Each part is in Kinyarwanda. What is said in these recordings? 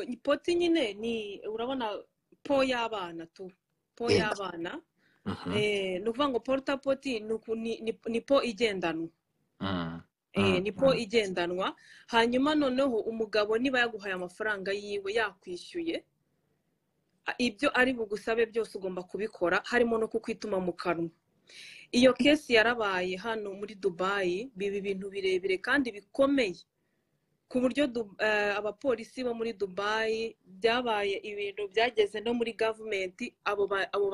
ipoti nyine ni urabona po y'abana tu po y'abana ni ukuvuga ngo poruta poti ni po igendanwa ni po igendanwa hanyuma noneho umugabo niba yaguhaye amafaranga yiwe yakwishyuye ibyo ari bugusabe byose ugomba kubikora harimo no kukwituma mu kanwa iyo kesi yarabaye hano muri dubayi biba ibintu birebire kandi bikomeye ku buryo abapolisi bo muri dubayi byabaye ibintu byageze no muri gavumenti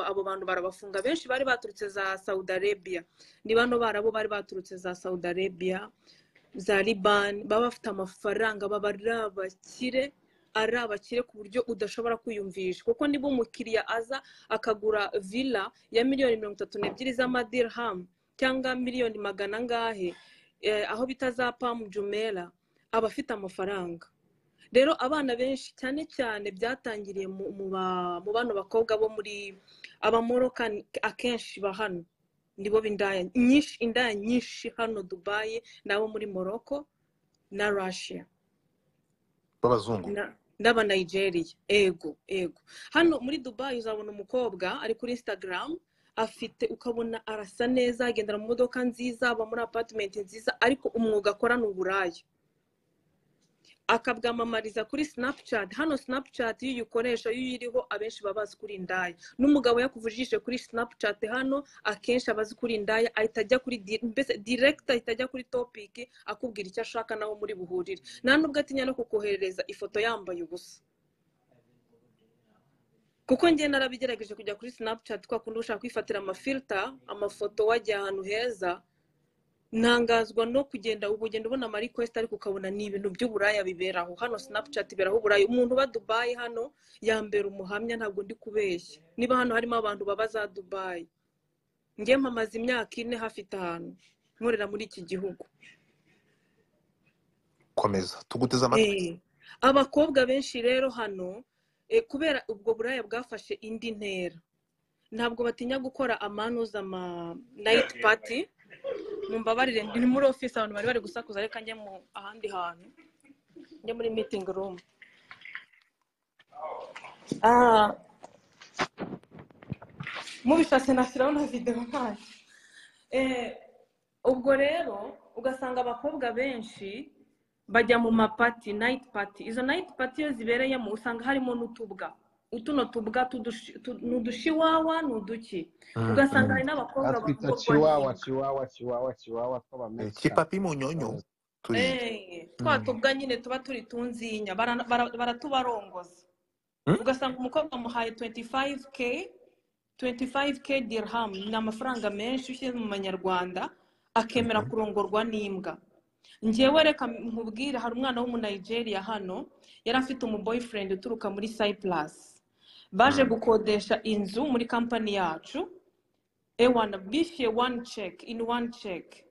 abo bantu barabafunga benshi bari baturutse za saudi arabia ni bano barabo bari baturutse za saudi arabia za libani baba bafite amafaranga baba ari abakire ari abakire ku buryo udashobora kwiyumvisha kuko niba umukiriya aza akagura villa ya miliyoni mirongo itatu n'ebyiri z'amadirhamu cyangwa miliyoni magana angahe aho bita za pamu jumera aba afite amafaranga rero abana benshi cyane cyane byatangiriye mu bano bakobwa bo muri abamoroka akenshi ba hano nibo b'indaya nyinshi indaya nyinshi hano dubayi nabo muri morocco na russia b'abazungu n'abanayigeriya ego ego hano muri dubayi uzabona umukobwa ari kuri insitagaramu afite ukabona arasa neza agendera mu modoka nziza aba muri apatimenti nziza ariko umwuga akora ni uburaya akabwamamariza kuri sinapucati hano sinapucati iyo uyikoresha iyo uyiriho abenshi baba bazi kuri indaya n'umugabo yakuvujije kuri sinapucati hano akenshi aba azi kuri indaya ahita ajya kuri mbese direkita ahita ajya kuri topiki akubwira icyo ashaka naho muri buhurire nta nubwo atinya no kukoherereza ifoto yambaye ubusa kuko njye narabigerageje kujya kuri sinapucati kwa kundi ushaka kwifatira amafilita amafoto wajya ahantu heza ntangazwa no kugenda ubu ugenda ubona amarikwesite ariko ukabona ni ibintu by'uburaya biberaho hano sinapucati iberaho uburaya umuntu uba dubayi hano yambera umuhamya ntabwo ndi kubeshya niba hano harimo abantu baba za dubayi nge mpamaze imyaka ine hafite ahantu nkorera muri iki gihugu komeza tuguteze amatwi abakobwa benshi rero hano kubera ubwo buraya bwafashe indi ntera ntabwo batinya gukora amanuza ama nayiti pati mumbabarire ni muri ofisi abantu bari bari gusakuza reka njye mu ahandi hantu njye muri mitingi rumu mubishatse nashyiraho na videwo ntayo ubwo rero ugasanga abakobwa benshi bajya mu mapati nayiti pati izo nayiti pati iyo zibereyemo usanga harimo n'utubwa utuno tubwa n'udushiwawa ni uduki ugasanga hari n'abakobwa batwita kiwawa kiwawa kiwawa kiwawa tw'abamesa kipapi munyonyo twa tubwa nyine tuba turi tunzinya baratubarongoza ugasanga umukobwa amuhaye 25k 25k dirham ni amafaranga menshi ushyizwe mu manyarwanda akemera kurongorwa n'imbwa ngewe reka nkubwire hari umwana w'umunayigeriya hano yari afite umuboyfriend uturuka muri cyplasi baje gukodesha inzu muri kampani yacu ewana bishyuye wani ceki ini wani ceki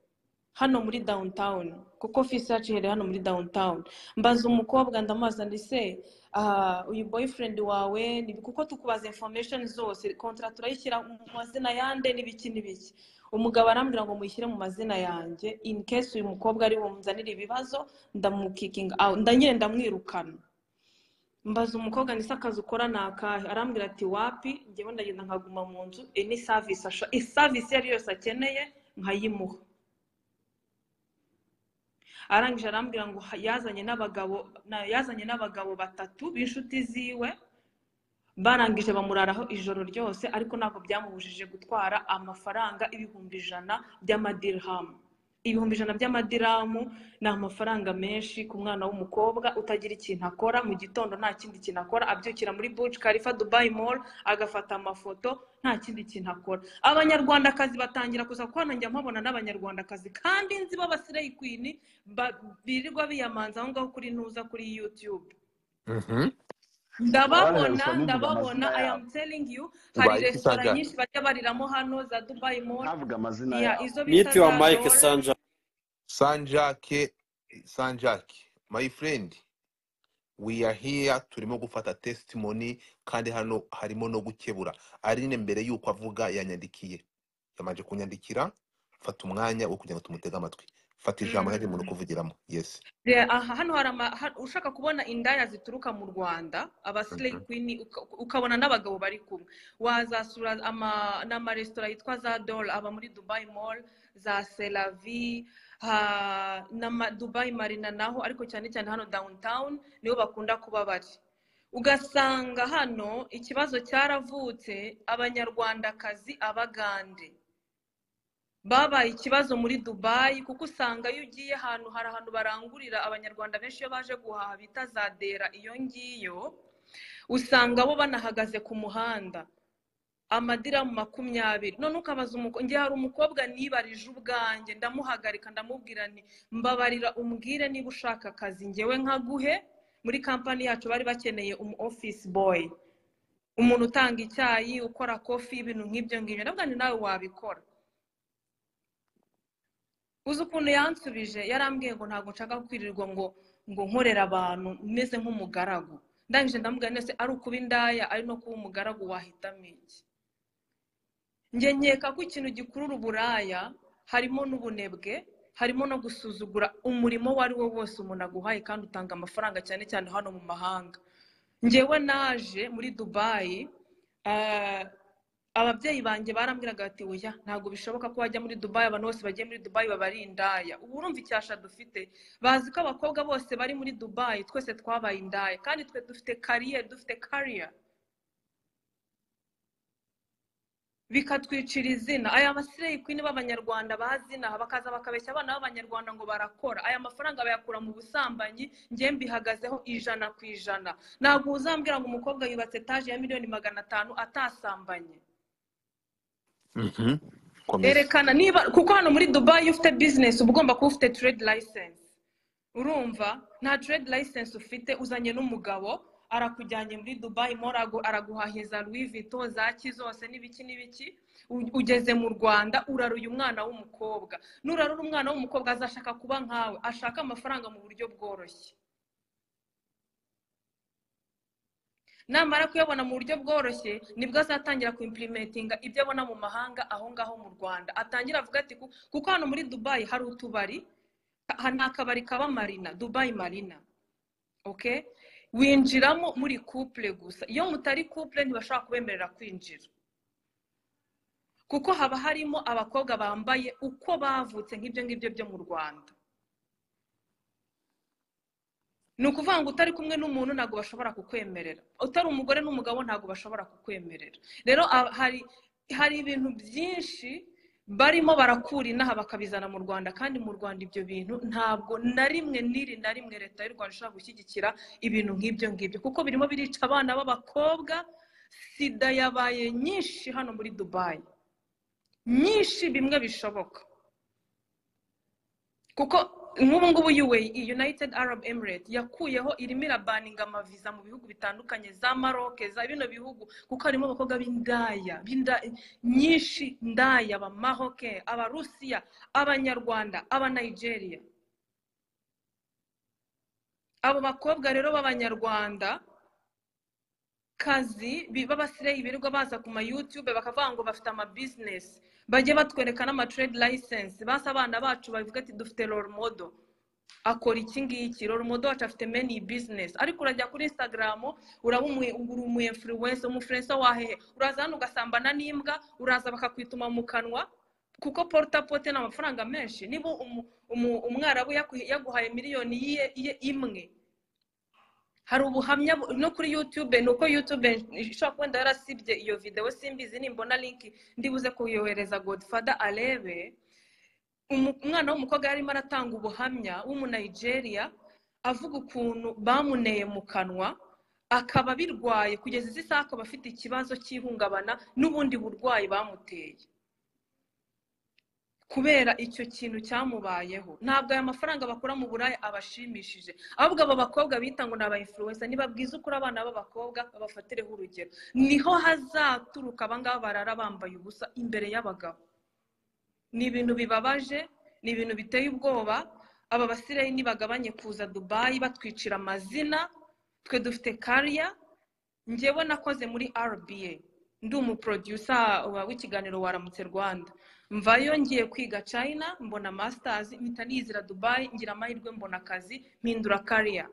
hano muri downtown kuko ofisi yacu iherereye hano muri downtown mbaza umukobwa ndamubaza ndetse uyu boyfriend wawe kuko tukubaza information zose kontara turayishyira mu mazina yande n'ibiki n'ibiki umugabo arambwira ngo muyishyire mu mazina yanjye in case uyu mukobwa ari bumuzanire ibibazo ndamukikinga ndanyine ndamwirukana mbaza umukobwa ndetse akazi ukora ni akahe arambwira ati wapi ngewe ndagenda nkaguma mu nzu any service service iyo ari yose akeneye nkayimuha arangije arambwira ngo yazanye n'abagabo yazanye n'abagabo batatu b'inshuti ziwe barangije bamuraraho ijoro ryose ariko ntabwo byamubujije gutwara amafaranga ibihumbi ijana by'amadirhamu ibihumbi ijana by'amadiramu ni amafaranga menshi ku mwana w'umukobwa utagira ikintu akora mu gitondo nta kindi kintu akora abyukira muri buci karifa dubayi mall agafata amafoto nta kindi kintu akora abanyarwandakazi batangira kuza kuko nanjye mpabona n'abanyarwandakazi kandi nzi b'abasireyi kwini birirwa biyamanza aho ngaho kuri ntuza kuri yutube ndababona ndababona i am telling you hari resitora nyinshi bajya bariramo hano za dubayi mall ntavuga amazina yabo izo mute your mic Zara. sanja sanjake sanjake my friend we are here turimo gufata testimony kandi hano harimo no gukebura arine mbere y'uko avuga yanyandikiye yamanje kunyandikira fata umwanya wo kugira ngo tumutege amatwi fata ijambo ntari umuntu kuvugiramo yesi Yeah, aha hano hari ama- ha- ushaka kubona indaya zituruka mu rwanda abasileyi kwini ukabona n'abagabo bari kumwe wazasura ama- n'amaresitora yitwa za dol aba muri dubai mall za selavi ha- n'ama- dubai marina naho ariko cyane cyane hano downtown niho bakunda kuba bari ugasanga hano ikibazo cyaravutse abanyarwandakazi abagande babaye ikibazo muri dubayi kuko usanga iyo ugiye ahantu hari ahantu barangurira abanyarwanda benshi iyo baje guhaha bita za dera iyo ngiyo usanga bo banahagaze ku muhanda amadiramu makumyabiri none ukabaza umukobwa ngiye hari umukobwa nibarije ubwanjye ndamuhagarika ndamubwira nti mbabarira umbwire niba ushaka akazi ngewe nkaguhe muri kampani yacu bari bakeneye umu ofisi boyi umuntu utanga icyayi ukora kofi ibintu nk'ibyo ngibyo ndavuga nti nawe wabikora uzi ukuntu yansubije yarambwiye ngo ntabwo nshaka kwirirwa ngo ngo nkorera abantu meze nk'umugaragu ndangije ndamubwira nese ari ukuba indaya ari no kuba umugaragu wahitamo iki njye nkeka ko ikintu gikurura uburaya harimo n'ubunebwe harimo no gusuzugura umurimo uwo ari wo wose umuntu aguhaye kandi utanga amafaranga cyane cyane hano mu mahanga njyewe naje muri dubayi ah, ababyeyi banjye barambwiraga bati oya ntabwo bishoboka ko wajya muri dubayi abantu bose bagiye muri dubayi baba ari indaya ubu urumva icyasha dufite bazi ko abakobwa bose bari muri dubayi twese twabaye indaya kandi twe dufite kariye dufite kariya bikatwicira izina aya masireyi kwini b'abanyarwanda bazinaha bakaza bakabeshya abana b'abanyarwanda ngo barakora aya mafaranga bayakura mu busambanyi ngiye mbihagazeho ijana ku ijana ntabwo uzambwira ngo umukobwa yubatse etaje ya miliyoni magana atanu atasambanye komeza erekana niba kuko hano muri dubayi iyo ufite bizinesi uba ugomba kuba ufite tiredi layisensi urumva nta tiredi layisensi ufite uzanye n'umugabo arakujyanye muri dubayi mo araguhahiza rwivito za ki zose n'ibiki n'ibiki U- ugeze mu rwanda uraruye umwana w'umukobwa nurarura umwana w'umukobwa azashaka kuba nkawe ashaka amafaranga mu buryo bworoshye namara kuyabona mu buryo bworoshye nibwo azatangira kuimplementinga ibyo abona mu mahanga aho ngaho mu rwanda atangira avuga ati "Ku- kuko hano muri dubayi hari utubari ha- ni akabari kaba marina dubayi marina okay winjiramo muri couple gusa iyo mutari couple ntibashobora kubemerera kwinjira kuko haba harimo abakobwa bambaye uko bavutse nk'ibyo ngibyo byo mu rwanda ni ukuvuga ngo utari kumwe n'umuntu ntabwo bashobora kukwemerera utari umugore n'umugabo ntabwo bashobora kukwemerera rero a- hari hari ibintu byinshi barimo barakura inaha bakabizana mu rwanda kandi mu rwanda ibyo bintu ntabwo na rimwe n'iri na rimwe leta y'u rwanda ishobora gushyigikira ibintu nk'ibyo ngibyo kuko birimo birica abana b'abakobwa sida yabaye nyinshi hano muri dubayi nyinshi bimwe bishoboka kuko nk'ubu ngubu UAE United Arab Emirates yakuyeho irimo irabaninga amaviza mu bihugu bitandukanye za Maroc za bino bihugu kuko harimo abakobwa b'indaya b'inda- nyinshi ndaya aba Maroke aba Rusiya abanyarwanda aba Nigeria abo bakobwa rero b'abanyarwanda kazi bi- b'abasireyi birirwa baza ku ma YouTube bakavuga ngo bafite ama business bajye batwereka n'ama trade license basa abana bacu bavuga ati dufite role model akora iki ngiki role model wacu afite many business ariko urajya kuri instagram uraba umu- uri umu influencer umufluencer wahehe uraza hano ugasambana n'imbwa uraza bakakwituma mu kanwa kuko porta pote ni amafaranga menshi niba umu- umu- umwarabu yaku- yaguhaye miliyoni yiye iye imwe hari ubuhamya bu- no kuri youtube ni uko youtube ishobora kuba wenda yarasibye iyo videwo simbizi nimbona linki ndibuze kuyohereza godfather arebe Umu- umwana w'umukobwa yarimo aratanga ubuhamya w'umunigeria avuga ukuntu bamuneye mu kanwa akaba birwaye kugeza izi saha akaba afite ikibazo cy'ihungabana n'ubundi burwayi bamuteye kubera icyo kintu cyamubayeho ntabwo aya mafaranga bakura mu buraya abashimishije ahubwo abo bakobwa bita ngo ni aba influencer niba bwiza ukuri abana b'abakobwa babafatireho urugero niho hazaturuka abangaba barara bambaye ubusa imbere y'abagabo ni ibintu bibabaje ni ibintu biteye ubwoba aba basirayi nibagabanye kuza dubayi batwicira amazina twe dufite kariya njyewe nakoze muri rba ndi umuprodusa w'ikiganiro waramutse rwanda mvayo ngiye kwiga china mbona masitazi mpita nizira dubayi ngira amahirwe mbona akazi mpindura kariya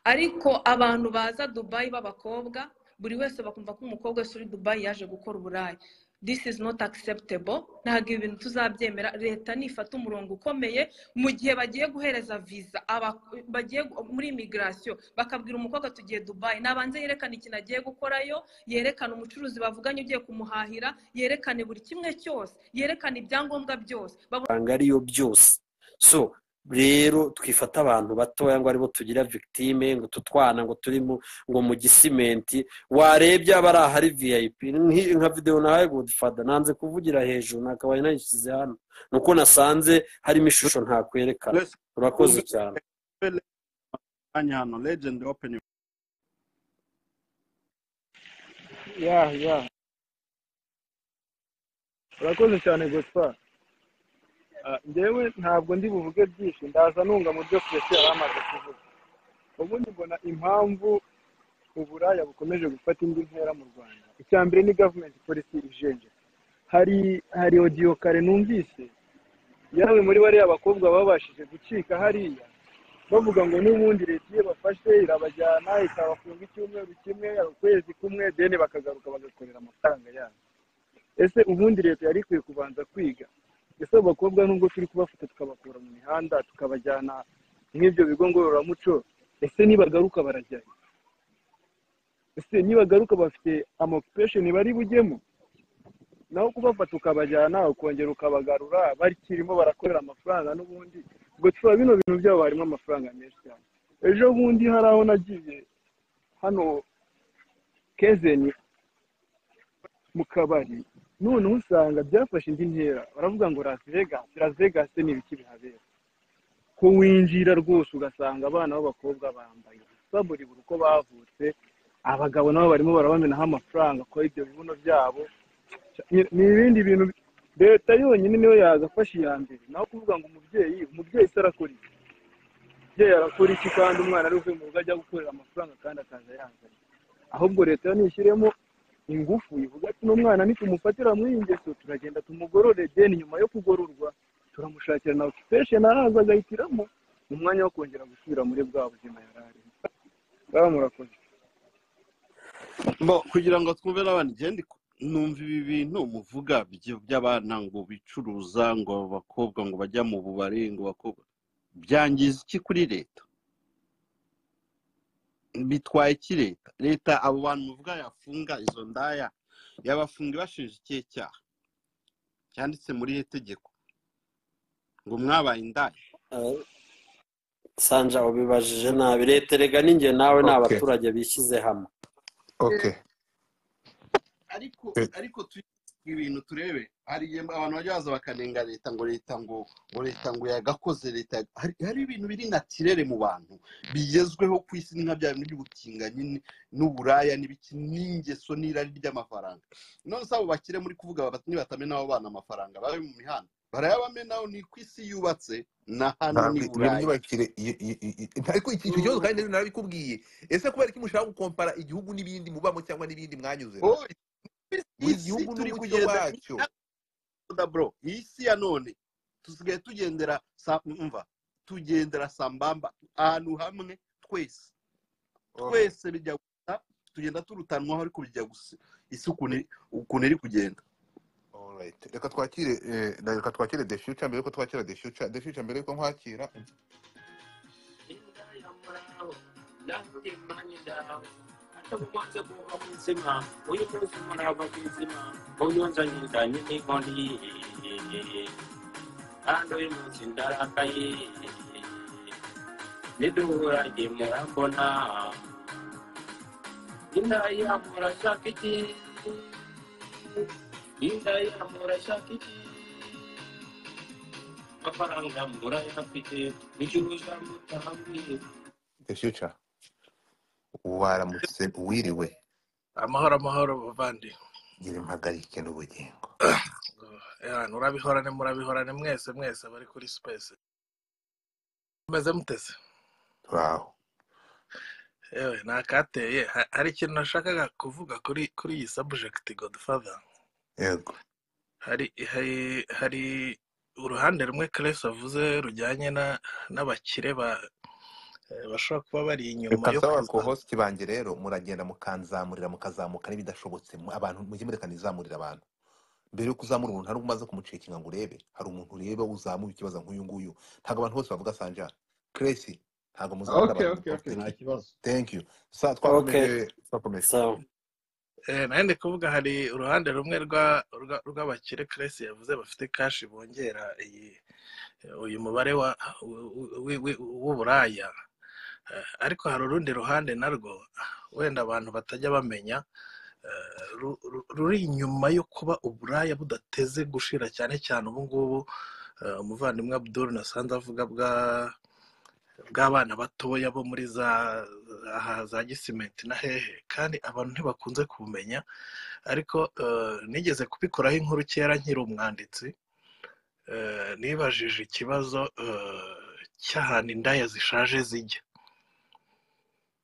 ariko abantu baza dubayi b'abakobwa buri wese bakumva ko umukobwa wese uri dubayi yaje gukora uburayi this is not acceptable ntabwo ibi bintu tuzabyemera leta nifata umurongo ukomeye mu gihe bagiye guhereza viza aba- bagiye gu- muri imigirasiyo bakabwira umukobwa tugiye dubayi nabanze yerekane ikintu agiye gukorayo yerekane umucuruzi bavuganye ugiye kumuhahira yerekane buri kimwe cyose yerekane ibyangombwa byose babone usanga ariyo byose so rero twifata abantu batoya ngo aribo tugira victime ngo utu twana ngo turi mu ngo mu gisimenti warebye aba ari ahari vip Nki- nka videwo nahaye godifada nanze kuvugira hejuru nakabaye nayishyize hano nuko nasanze harimo ishusho ntakwerekana Let's urakoze cyane hang on. Legend, open your yeah yeah urakoze cyane gusa njyewe ntabwo ndi buvuge byinshi ndaza nunga mu byo twese yari amaze kuvuga ubundi mbona impamvu uburaya bukomeje gufata indi ntera mu rwanda icya mbere ni gavumenti polisi ijenje hari hari odiyo kare numvise yawe muri bariya bakobwa babashije gucika hariya bavuga ngo n'ubundi leta iyo bafashe irabajyana ikabafunga icyumweru kimwe ukwezi kumwe deni bakagaruka bagakorera amafaranga yabo ese ubundi leta yari ikwiye kubanza kwiga ese abo bakobwa nubwo turi kubafata tukabakura mu mihanda tukabajyana nk'ibyo bigo ngororamuco ese nibagaruka barajyayo ese nibagaruka bafite amokupesheni bari bujyemo naho kubafata ukabajyana ukongera ukabagarura bakirimo barakorera amafaranga n'ubundi ubwo tuba bino bintu byabo harimo amafaranga menshi cyane ejo bundi hari aho nagiye hano kezeni mu kabari noneho usanga byafashe indi ntera baravuga ngo las vegas las vegas ni ibiki bihabera ko winjira rwose ugasanga abana b'abakobwa bambaye ubusa buri buri uko bavutse abagabo nabo barimo barabamenaho amafaranga ko ibyo bibuno byabo ni ibindi bintu leta yonyine niyo yagafashe iya mbere naho kuvuga ngo umubyeyi umubyeyi se arakora iki umubyeyi arakora iki kandi umwana ari uvuye mu rugo ajya gukorera amafaranga kandi akaza yazanye ahubwo leta yo nishyiremo ingufu ivuga ati n'umwana nitumufatira muri iyi ngeso turagenda tumugorore deni nyuma yo kugororwa turamushakira na okipesheni araza agahitiramo ni umwanya wo kongera gusubira muri bwa buzima yari arimo ngaho murakoze Bo, kugira ngo twumve n'abandi genda numva ibi bintu muvuga by- by'abana ngo bicuruza ngo abakobwa ngo bajya mu bubari ngo bakobwa byangiza iki kuri leta bitwaye iki leta leta abo bantu muvuga yafunga izo ndaya yabafunga ibashinja ikihe cyaha cyanditse muri iri tegeko ngo mwabaye indaya Eh, sanja ubibajije nabi leta erega ninjye nawe ni Okay. abaturage bishyize hamwe okay ariko Eh. ariko tu- ibintu turebe hari igihe abantu bajya baza bakanenga leta ngo leta ngo ngo leta ngo yagakoze leta ya- hari hari ibintu biri natirere mu bantu bigezweho ku isi ni nka bya bintu by'ubutinganyi ni- n'uburaya n'ibiki n'ingeso n'irari ry'amafaranga none se abo bakire muri kuvuga bati nibatamena abo bana amafaranga babe mu mihanda barayabamenaho ni ku isi yubatse na hano ntabwo ni iyo buraya myubakire iyo- iyo- iyo- ariko iki icyo kibazo kandi narabikubwiye ese kubera ko mushaka gukompara igihugu n'ibindi mubamo cyangwa n'ibindi mwanyuzemo Oh, buri isi gihugu turi n'umucyo kugenda wacyo da bro iyi si ya none tusigaye tugendera sa- umva tugendera sambamba ahantu hamwe twese twese bijya gusa tugenda turutanwaho ariko bijya gusa isi ukuntu iri- ukuntu iri kugenda Alright. reka twakire eh, reka twakire the future mbere yuko twakira the future the future mbere yuko nkwakira the future waramutse wiriwe amahoro amahoro bavandi gira impagarike n'ubugingo Eh, urabihorane murabihorane mwese mwese bari kuri space meze muteze turaho yewe ni akateye Ha- hari ikintu nashakaga kuvuga kuri kuri iyi sabujekiti godfather yego hari hari hari uruhande rumwe keresi avuze rujyanye na- n'abakire ba- eh, bashobora kuba bari inyuma reka yo nsaba ku kuza hositi banjye rero muragenda mukanzamurira mukazamuka n'ibidashobotse mu- abantu mujye murekanizamurira abantu mbere yo kuzamura umuntu hari umaze kumucekinga ngo urebe hari umuntu ureba uzamuye ikibazo nk'uyu nguyu ntabwo abantu bose bavuga sanja keresi ntabwo muzabura oke abantu oke oke bavuga nta kibazo thank you sa Okay. twakomeje twakomeje sawa Eh, nayo ndi kuvuga hari uruhande rumwe rwa- rwa- rw'abakire keresi yavuze bafite kashi bongera iyi uyu mubare wa wi- wi- w'uburaya Eh, ariko hari urundi ruhande narwo wenda abantu batajya bamenya eh, ru- ru- ruri inyuma yo kuba uburaya budateze gushira cyane cyane ubu ngubu eh, umuvandimwe abdul nasanze avuga bwa bw'abana batoya bo muri za aha za gisimenti na hehe kandi abantu ntibakunze kubumenya ariko eh, nigeze kubikoraho inkuru kera nkiri umwanditsi eh, nibajije ikibazo eh, cy'ahantu indaya zishaje zijya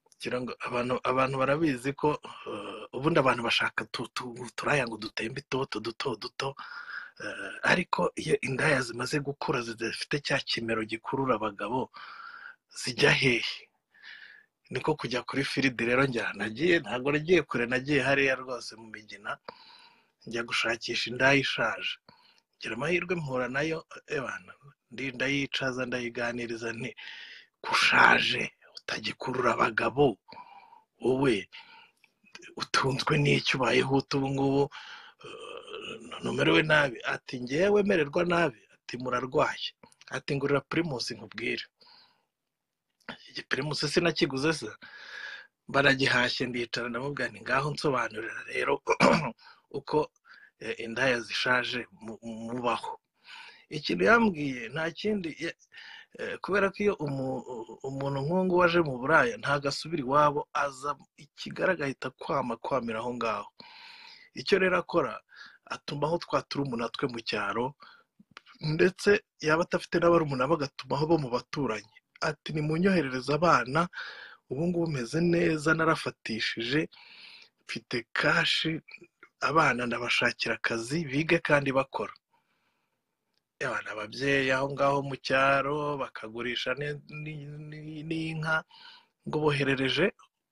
kugira ngo abantu abantu barabizi ko eh, ubundi abantu bashaka tu- tu- uturaya ngo dutembe itoto duto duto eh, ariko iyo indaya zimaze gukura zidafite cya kimero gikurura abagabo zijya hehe niko kujya kuri firidi rero njya nagiye ntabwo nagiye kure nagiye hariya rwose mu migina njya gushakisha indaya ishaje ngira amahirwe mpura nayo ebana ndi ndayicaza ndayiganiriza nti kushaje utagikurura abagabo wowe utunzwe n'icyo ubayeho utu ubu ngubu eh, numerewe nabi ati ngewe wemererwa nabi ati murarwaye ati ngurira pirimusi nkubwire iki pirimusi sinakiguze se baragihashye ndicara ndamubwira nti ngaho nsobanurira rero uko eh, indaya zishaje mu- mu- mubaho ikintu yambwiye nta kindi ya- eh, kubera ko iyo umu- umuntu nk'uwo waje mu buraya ntabwo asubira iwabo aza ikigaragara agahita kwama kwamira aho ngaho icyo rero akora atumaho twa turumuna twe mu cyaro ndetse yaba adafite n'abarumuna bagatumaho bo mu baturanyi ati nimunyoherereze abana ubu ngubu meze neza narafatishije mfite kashi abana ndabashakira akazi bige kandi bakora abana ababyeyi aho ngaho mu cyaro bakagurisha ni- ni- ni- n'inka ngo boherereje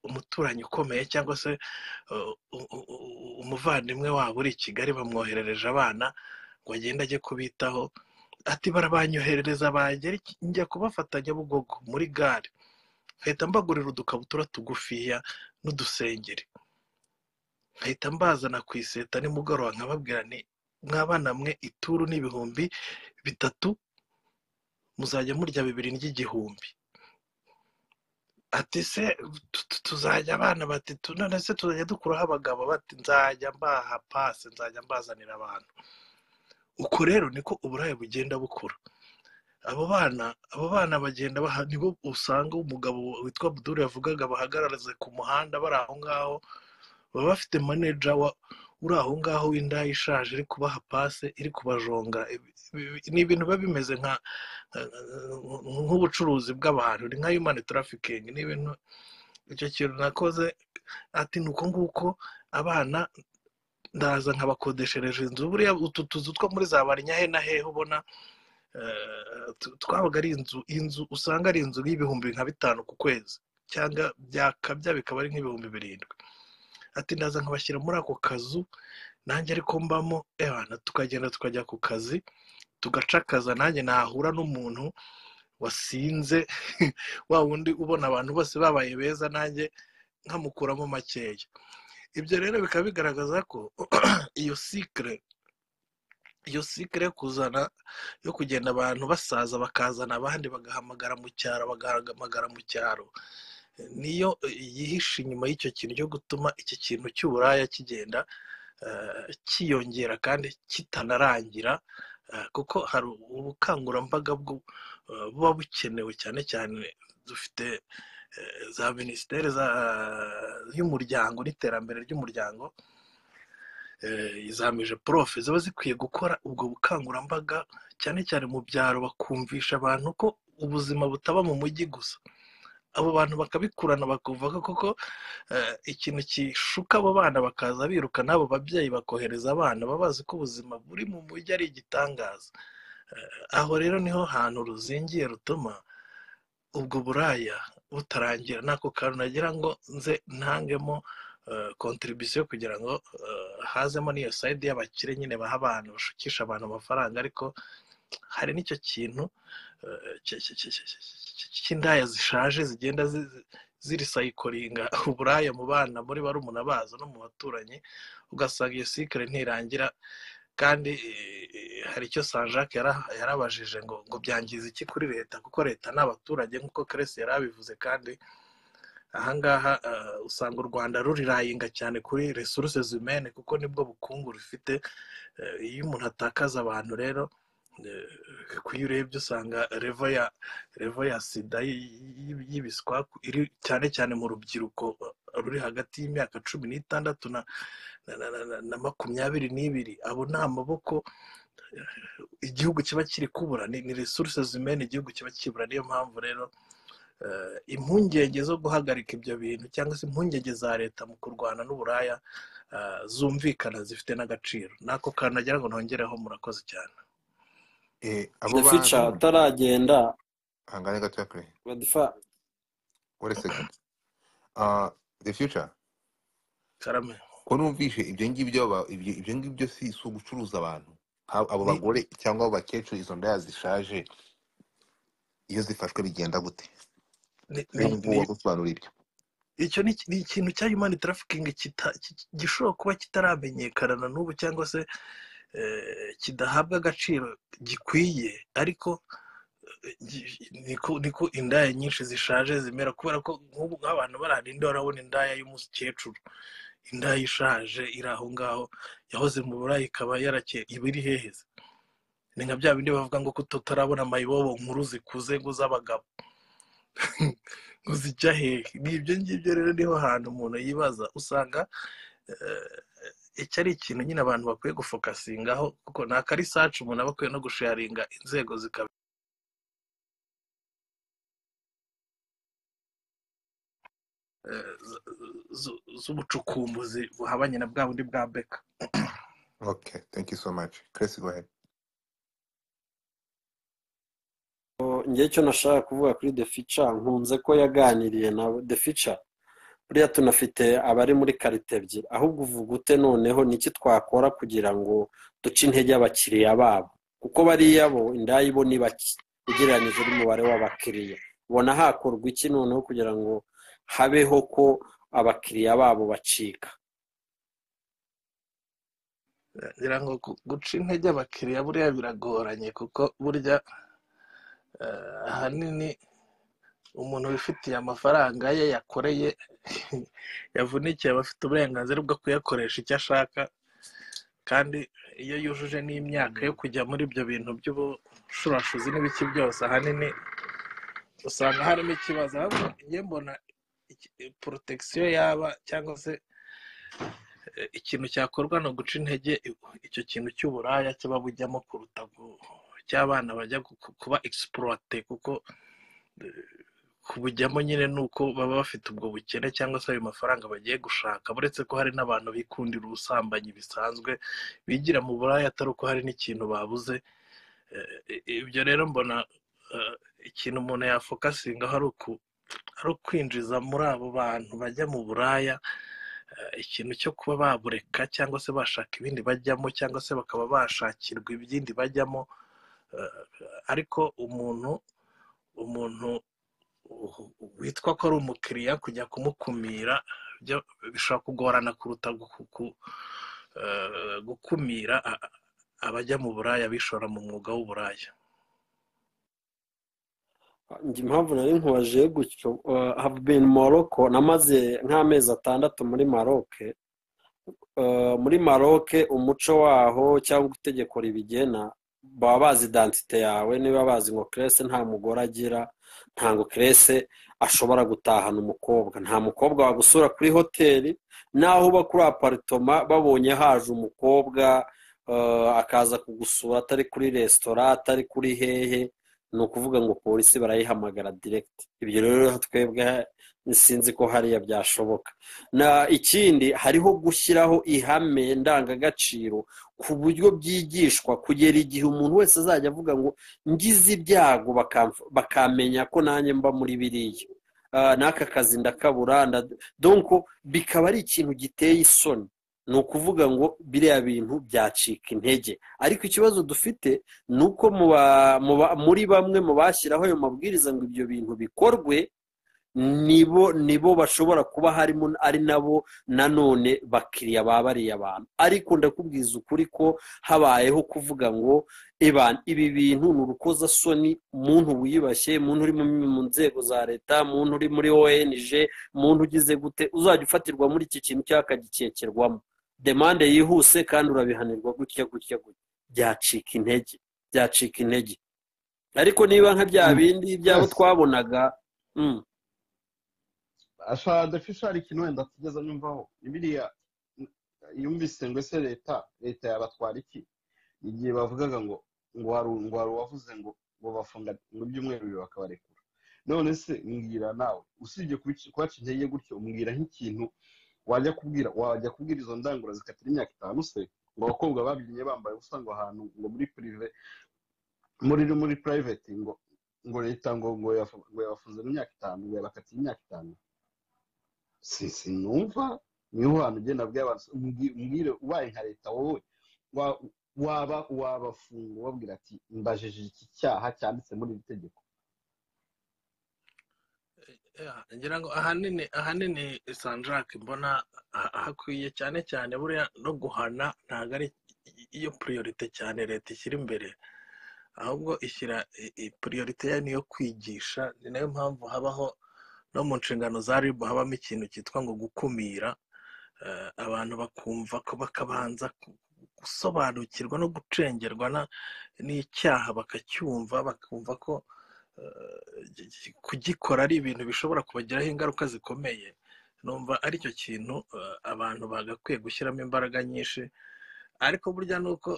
umuturanyi ukomeye cyangwa se uh, u- u- u- umuvandimwe wabo uri i kigali bamwoherereje abana ngo agende ajye kubitaho ati barabanyoherereza bagera iki- njya kubafata nyabugogo muri gare nkahita mbagurira udukabutura tugufiya n'udusengeri nkahita mbazana ku iseta nimugoroba nkababwira ni mwabana mwe ituru n'ibihumbi bitatu muzajya murya bibiri ry'igihumbi ati se tu- tu- tuzajya abana bati tu- none se tuzajya dukuraho abagabo bati nzajya mbaha pasi nzajya mbazanira abantu uko rero niko uburaya bugenda bukura abo bana abo bana bagenda baha nibo usanga umugabo witwa buduru yavugaga bahagararize ku muhanda bari aho ngaho baba bafite maneja wa uri aho ngaho w'indaya ishaje iri kubaha pase iri kubajonga Ibi- ibi- ni ibintu biba bimeze nka nk'ubucuruzi bw'abantu ni nka yumani tarafikingi ni ibintu icyo kintu nakoze ati ni uko nguko abana ndaza nkabakodeshereje inzu buriya utu tuzu two muri za barinyahe na hehe ubona eh, tu- twabaga ari inzu inzu usanga ari inzu y'ibihumbi nka bitanu ku kwezi cyangwa byakabya bikaba ari nk'ibihumbi birindwi ati ndaza nkabashyira muri ako kazu nanjye ariko mbamo ebana tukagenda tukajya ku kazi tugaca akaza nanjye nahura n'umuntu wasinze wa wundi ubona abantu bose babaye beza nanjye nkamukuramo makeya ibyo rero bikaba bigaragaza ko iyo sikire iyo sikire yo kuzana yo kugenda abantu basaza bakazana abandi bagahamagara mu cyaro bagahamagara mu cyaro niyo yihishe inyuma y'icyo kintu cyo gutuma iki kintu cy'uburaya kigenda eh, cyiyongera kandi kitanarangira eh, kuko hari ubukangurambaga bwo- eh, buba bukenewe cyane cyane dufite eh, za minisiteri za- y'umuryango n'iterambere ry'umuryango eh, izamije porofe ziba zikwiye gukora ubwo bukangurambaga cyane cyane mu byaro bakumvisha abantu ko ubuzima butaba mu mujyi gusa abo bantu bakabikurana bakumva ko koko ikintu gishuka abo bana bakaza biruka n'abo babyeyi bakohereza abana baba bazi ko ubuzima buri mu mujyi ari igitangaza aho rero niho hantu ruzingiye rutuma ubwo buraya butarangira n'ako kantu nagira ngo nze ntangemo kontribisiyo kugira ngo hazemo n'iyo sayidi y'abakire nyine baha abantu bashukisha abantu amafaranga ariko hari n'icyo kintu cy'indaya zishaje zigenda zirisayikoringa uburaya mu bana muri barumuna bazo no mu baturanyi ugasanga iyo sikire ntirangira kandi hari icyo sanjake yarabajije ngo ngo byangize iki kuri leta kuko leta ni abaturage nk'uko keresi yari abivuze kandi ahangaha usanga u rwanda rurirayinga cyane kuri resuruse zimene kuko nibwo bukungu rufite iyo umuntu atakaza abantu rero iyo urebye usanga revo ya revo ya sida y'ibiswa iri cyane cyane mu rubyiruko ruri hagati y'imyaka cumi n'itandatu na makumyabiri n'ibiri abo ni amaboko igihugu kiba kiri kubura ni resuruse zimena igihugu kiba kibura niyo mpamvu rero impungenge zo guhagarika ibyo bintu cyangwa se impungenge za leta mu kurwana n'uburaya zumvikana zifite n'agaciro n'ako kantu nagira ngo ntongereho murakoze cyane fica ataragenda hangane gatoya kure badifa wari segunda the future karame ko numvishe ibyo ngibyo ibyo ngibyo si si ugucuruza abantu abo bagore cyangwa abo bakecuru izo ndaya zishaje iyo zifashwe bigenda gute wagusobanurira ibyo icyo ni ikintu cya yumani tarafikingi gishobora kuba kitaramenyekana na n'ubu cyangwa se kidahabwa agaciro gikwiye ariko niko indaya nyinshi zishaje zimera kubera ko nk'ubu nk'abantu barahana indaya urabona indaya y'umukecuru indaya ishaje iri aho ngaho yahoze mu burayi ikaba yarakeye iba iri heheze ni nka bya bindi bavuga ngo tutarabona amayibobo nkuru zikuze ngo z'abagabo ngo zijya hehe ni ibyo ngibyo rero niho hantu umuntu yibaza usanga iki ari ikintu nyine abantu bakwiye gufokasingaho kuko ni akarisacu umuntu aba akwiye no gusharinga inzego zikaba z'ubucukumbuzi buhabanye na bwa bundi bwa beka okay thank you so much Chris go ahead ngewe icyo nashaka kuvuga kuri the future nkunze ko yaganiriye na the future buriya tunafite abari muri karite ebyiri ahubwo uvuga ute noneho niki twakora kugira ngo duce intege abakiriya babo kuko bariya bo indaya bo ni bake ugereranyije n'umubare w'abakiriya ubona hakorwa iki noneho kugira ngo habeho ko abakiriya babo bacika ngira ngo guca intege abakiriya buriya biragoranye kuko burya ahanini umuntu wifitiye amafaranga ye yakoreye yavunikiye aba afite uburenganzira bwo kuyakoresha icyo ashaka kandi iyo yujuje n'imyaka yo kujya muri ibyo bintu by'ubushurashuzi n'ibiki byose ahanini usanga harimo ikibazo ahubwo iyo mbona porotagisiyo yaba cyangwa se ikintu cyakorwa ni uguca intege icyo kintu cy'uburaya kiba bujyamo kuruta cy'abana bajya kuba egisipurote kuko kubujyamo nyine ni uko baba bafite ubwo bukene cyangwa se ayo mafaranga bagiye gushaka uretse ko hari n'abantu bikundira ubusambanyi bisanzwe bigira mu buraya atari uko hari n'ikintu babuze ibyo rero mbona ikintu umuntu yafokasingaho ari ukwinjiza muri abo bantu bajya mu buraya ikintu cyo kuba babureka cyangwa se bashaka ibindi bajyamo cyangwa se bakaba bashakirwa ibindi bajyamo ariko umuntu umuntu witwa ko ari umukiriya kujya kumukumira bishobora kugorana kuruta gukumira abajya mu buraya bishora mu mwuga w'uburaya impamvu nari nkubaje gutyo have been morocco namaze nk'amezi atandatu muri maroke muri maroke umuco waho cyangwa itegeko ribigena baba bazi identite yawe niba bazi ngo kerese nta mugore agira ntabwo kerese ashobora gutahana umukobwa nta mukobwa wagusura kuri hoteli naho uba kuri aparitoma babonye haje umukobwa akaza kugusura atari kuri resitora atari kuri hehe ni ukuvuga ngo polisi barayihamagara direkiti ibyo rero twebwe sinzi ko hariya byashoboka na ikindi hariho gushyiraho ihame ndangagaciro ku buryo byigishwa kugera igihe umuntu wese azajya avuga ngo ngize ibyago bakamenya ko nanjye mba muri biriya n'aka kazi ndakaburanda donko bikaba ari ikintu giteye isoni ni ukuvuga ngo biriya bintu byacika intege ariko ikibazo dufite ni uko muri bamwe mu bashyiraho ayo mabwiriza ngo ibyo bintu bikorwe nibo nibo bashobora kuba harimo ari nabo nanone bakiriya babariye abantu ariko ndakubwiza ukuri ko habayeho kuvuga ngo ibi bintu ni urukozasoni umuntu wiyubashye umuntu uri mu nzego za leta umuntu uri muri onj umuntu ugize gute uzajya ufatirwa muri iki kintu cyangwa akagikekerwamo demande yihuse kandi urabihanirwa gutya gutya gutya byacika intege byacika intege ariko niba nka bya bindi byabo twabonaga ashobora dufisha hari ikintu wenda tugeze nyumvaho biriya yumvise ngo ese leta leta yabatwara iki igihe bavugaga ngo ngo hari uwavuze ngo ngo bafunga ngo ibyumweru bibiri bakabarekura none se mbwira nawe usibye kubaca intege gutyo umbwira nk'ikintu wajya kubwira wajya kubwira izo ndangura zikatira imyaka itanu se ngo abakobwa babyinnye bambaye ubusa ngo ahantu ngo muri pirive muri muri purayiveti ngo ngo leta ngo ngo yabafunze mu myaka itanu ngo yabakatiye imyaka itanu sinumva niho hantu ugenda bw'abantu mbwire ubaye nka leta wowe waba wabafunga ubabwira ati mbajije iki cyaha cyanditse muri iri tegeko ngira ngo ahanini ahanini sanjake mbona hakwiye cyane cyane buriya no guhana ntabwo ari iyo puriyorite cyane leta ishyira imbere ahubwo ishyira puriyorite yayo niyo kwigisha ni nayo mpamvu habaho no mu nshingano za rib habamo ikintu cyitwa ngo gukumira abantu bakumva ko bakabanza gusobanukirwa no gucengerwa n'icyaha bakacyumva bakumva ko kugikora ari ibintu bishobora kubagiraho ingaruka zikomeye numva aricyo kintu abantu bagakwiye gushyiramo imbaraga nyinshi ariko burya ni uko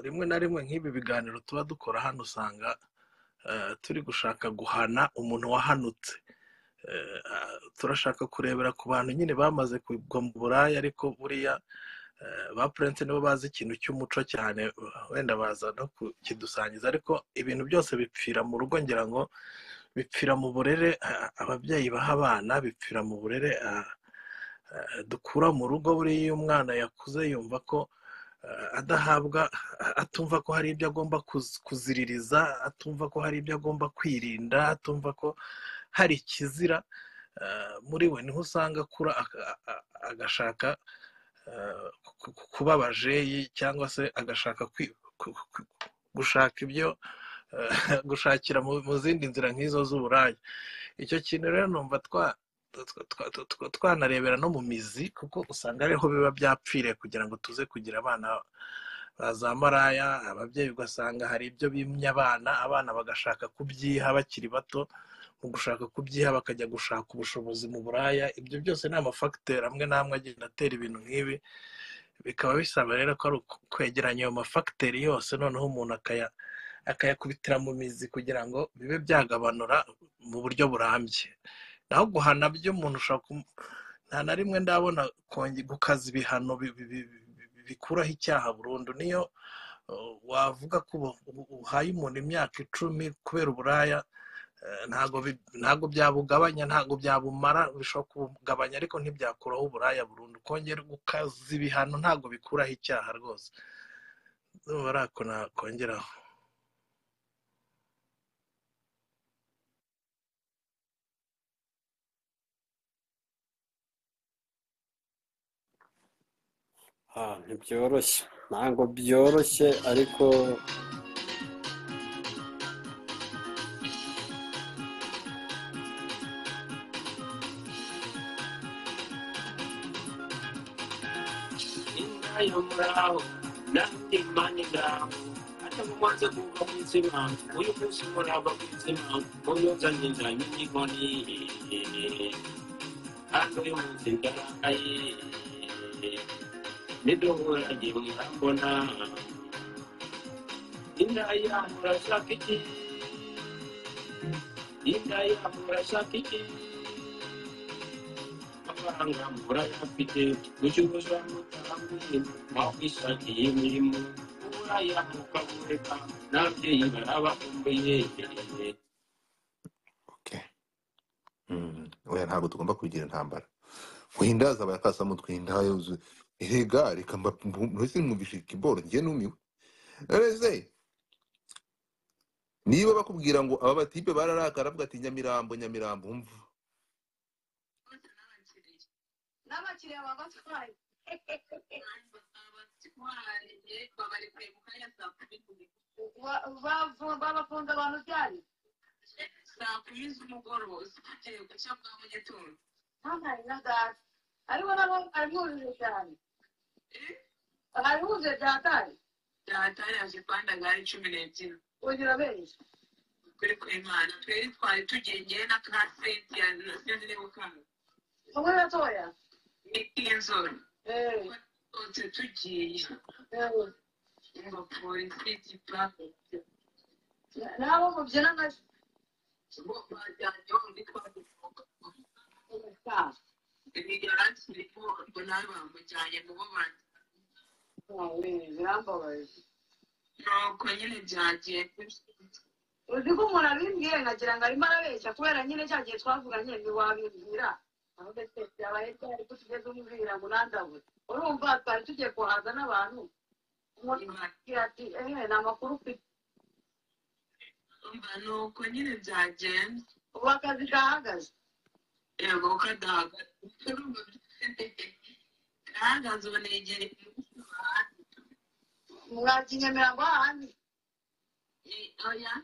rimwe na rimwe nk'ibi biganiro tuba dukora hano usanga turi gushaka guhana umuntu wahanutse turashaka kurebera ku bantu nyine bamaze kugwa mu buraya ariko buriya ba purense nibo bazi ikintu cy'umuco cyane wenda baza no kukidusangiza ariko ibintu byose bipfira mu rugo ngira ngo bipfira mu burere ababyeyi baha abana bipfira mu burere dukura mu rugo buriya iyo umwana yakuze yumva ko adahabwa atumva ko hari ibyo agomba kuziririza atumva ko hari ibyo agomba kwirinda atumva ko hari ikizira muri we niho usanga akura agashaka kuba abajeyi cyangwa se agashaka gushaka ibyo gushakira mu zindi nzira nk'izo z'uburaya icyo kintu rero numva twa twanarebera no mu mizi kuko usanga ariho biba byapfiriye kugira ngo tuze kugira abana za maraya ababyeyi ugasanga hari ibyo bimya abana abana bagashaka kubyiha bakiri bato mu gushaka kubyiha bakajya gushaka ubushobozi mu buraya ibyo byose ni amafagiteri amwe n'amwe agenda atera ibintu nk'ibi bikaba bisaba rero ko ari ukwegeranya ayo mafagiteri yose noneho umuntu akaya akayakubitira mu mizi kugira ngo bibe byagabanura mu buryo burambye naho guhana by'umuntu ushaka nta na rimwe ndabona gukaza ibihano bikuraho icyaha burundu niyo wavuga ko uhaye umuntu imyaka icumi kubera uburaya ntabwo byabugabanya ntabwo byabumara bishobora kubugabanya ariko ntibyakuraho uburaya burundu kongera gukaza ibihano ntabwo bikuraho icyaha rwose barako nakongeraho ntibyoroshye ntabwo byoroshye ariko yo muraho nanjye mani ngaho hata mumaze kuva mu izima uyu munsi murava mu izima uyu nzanye nzanye n'inkoni kandi uyu munsi ndarakaye niduhura ngiye mwambona inda yamurashaka iki inda yabo urashaka iki amafaranga murayafite gucuruza mutambi mwakwishakiye imirimo uburaya mukabureka n'ababyeyi barabakumbuye Okay. Mm. oya ntabwo tugomba kubigira intambara guhindaza abayakasamo twihindaya yuzuye erega reka mbese mwumvishe ikiboro njye numiwe reze niba bakubwira ngo aba batipe bararakara avuga ati nyamirambo nyamirambo umva babafunze abantu ryari saa kumi z'umugoroba uzigiye guca bwa mu gitondo ntampari na gare ariko nabo arihurije cyane arihuje ryatari ryatari yaje kwanda gare cumi n'ebyiri ugira benshi kuri kuri imana twari twari tugiye ngewe na ka senti ya sinzi niba ukanga umwe gatoya ni inzora twose tugiye ngo polisi gipapu nabo mubyina nka nuko nyine byagiye uzi ko umuntu abimbwiye nkagira ngo arimo arabeshya kubera nyine cya gihe twavuga nyine ntiwabimbwira ahubwo se byabaye byari ko tugeze umubwira ngo nandabure urumva twari tugiye kuhaza n'abantu umuntu akubwira ati ehe ni amakuru ufite umva ni uko nyine byagenze ubu akazi gahagaze yego kadahagaze gahagaze ubu ni igihe mwaki nyamirambo hahandi oya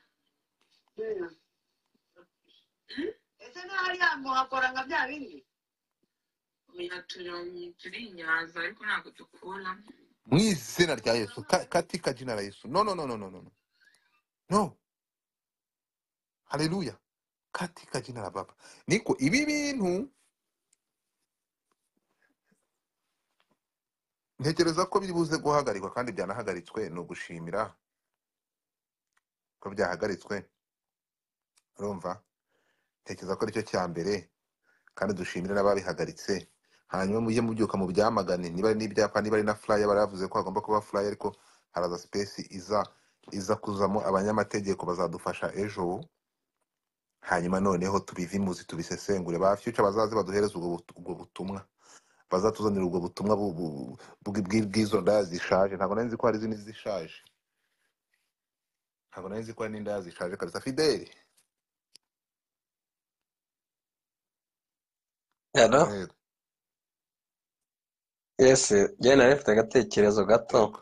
ese ntihariya muhakora nka bya bindi oya turi turi i nyaza ariko ntabwo dukura mu izina rya yesu ka- katika jina la yesu no no no no no no no. no haleluya katika jina la baba niko ibi bintu ntekereza ko biri buze guhagarikwa kandi byanahagaritswe ni ugushimira ko byahagaritswe urumva ntekereza ko aricyo cya mbere kandi dushimire n'ababihagaritse hanyuma mujye mubyuka mu byamagane niba ari n'ibyapa niba ari na furaya baravuze ko hagomba kuba furaya ariko haraza sipesi iza iza kuzamo abanyamategeko bazadufasha ejo hanyuma noneho tubivimuze tubisesengure ba fyuca bazaze baduhereze ubwo butu- ubwo butumwa bazatuzanira ubwo butumwa bu- bu- bw- bw- bw'izo ndaya zishaje ntabwo nari nzi ko hari izindi zishaje ntabwo nari nzi ko hari n'indaya zishaje kabisa fideli hano Fideli, yesi njyewe nari mfite agatekerezo gato yego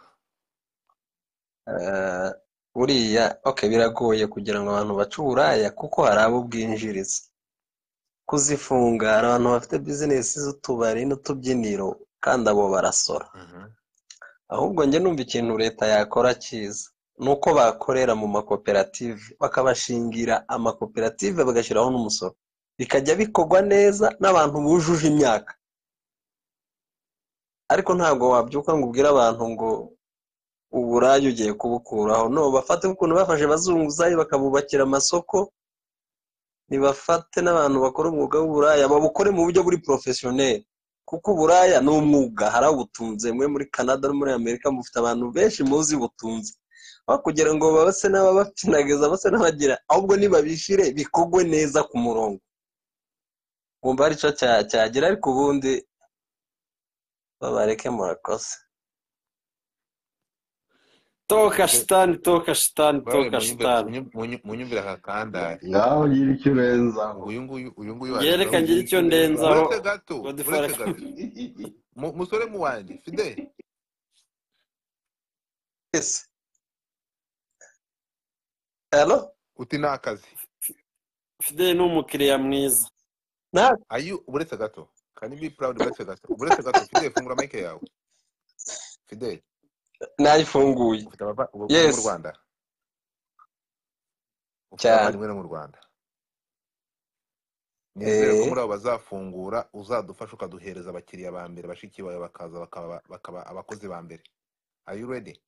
Eh, buriya okay biragoye kugira ngo abantu bace uburaya kuko hari abo bwinjiriza kuzifunga hari abantu bafite bizinesi z'utubari n'utubyiniro kandi abo barasora Mhm. ahubwo njye numva ikintu leta yakora cyiza ni uko bakorera mu makoperative bakabashingira amakoperative bagashyiraho n'umusoro bikajya bikorwa neza n'abantu bujuje imyaka ariko ntabwo wabyuka ngo ubwire abantu ngo uburaya ugiye kubukuraho no bafate ukuntu bafashe abazunguzayi bakabubakira amasoko nibafate n'abantu bakora umwuga w'uburaya babukore mu buryo buri porofesiyoneri kuko uburaya ni umwuga hari abutunze mwe muri canada no muri amerika mufite abantu benshi muzi butunze aho kugira ngo babase n'ababapfinagiza base n'abagira ahubwo nibabishyire bikogwe neza ku murongo ngumva hari icyo cya- cyagera ariko ubundi babareke murakoze toka Fide- shitani toka shitani Bawe toka munyumve- shitani munyu- munyu- munyumvire aka kandari ngaho nyiri icyo urenzaho uyu nguyu uyu nguyu waje ngereka ngaho fideli ngira nyiri icyo icyo urenzaho ndenzaho uretse gato godifari uretse gato mu- musore mu wanjye fideli ese hano uti ni akazi fideli ni umukiriya mwiza nta ayu uretse gato kani bi proud uretse gato uretse gato fideli fungura mike yawe fideli nayifunguye ufite abava ubu uri mu yesi rwanda ufite cyane abavandimwe bo mu rwanda nizere ko eh muri abo bazafungura uzadufasha ukaduhereza abakiriya ba mbere bashiki bawe bakaza bakaba bakaba abakozi ba mbere are you ready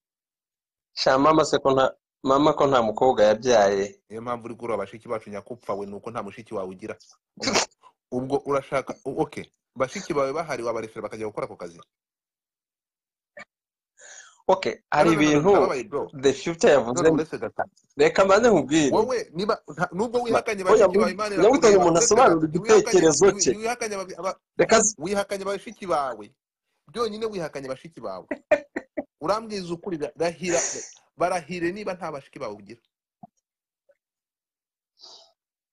sha mama se ko nta mama ko nta mukobwa yabyaye niyo mpamvu uri kureba bashiki bacu nyakupfa we ni uko nta mushiki wawe ugira Ubwo- ubwo urashaka oke bashiki bawe bahari wabarefera bakajya gukora ako kazi okay No, hari no, no, no, no, ibintu ndababaye bro the future yavuze none uretse gato reka mbanze nkubwire wowe niba nta- nubwo Ma- wihakanye oya, bashiki bawe imana nyabutoyo irakureba umuntu uretse asobanura gato ntiwihakanye igitekerezo ntiwi- cye ntiwihakanye aba- aba- reka z- wihakanye bashiki bawe byonyine wihakanye bashiki bawe urambwiza ukuri ra- rahira barahire niba nta bashiki bawe ugira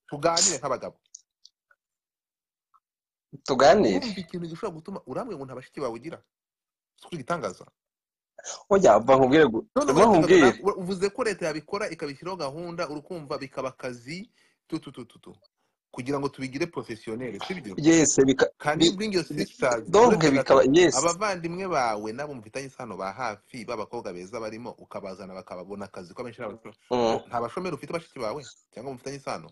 tuganire nk'abagabo tuganire urumva ikintu gishobora gutuma urambwira ngo nta bashiki bawe ugira si ko igitangaza oya umva nkubwire gu- none umva uretse gato nkubwire na- ura- uvuze ko leta yabikora ikabishyiraho gahunda urukumva bikaba akazi tututututu kugira ngo tubigire porofesiyoneri sibyo yes bika- kandi bi- bring your bi- sisters donc uretse bikaba gato yes abavandimwe bawe nabo mufitanye isano ba hafi b'abakobwa beza barimo ukabazana bakababona akazi ko benshi n'abashomeri Mm. ko nta bashomeri ufite bashiki bawe cyangwa mufitanye isano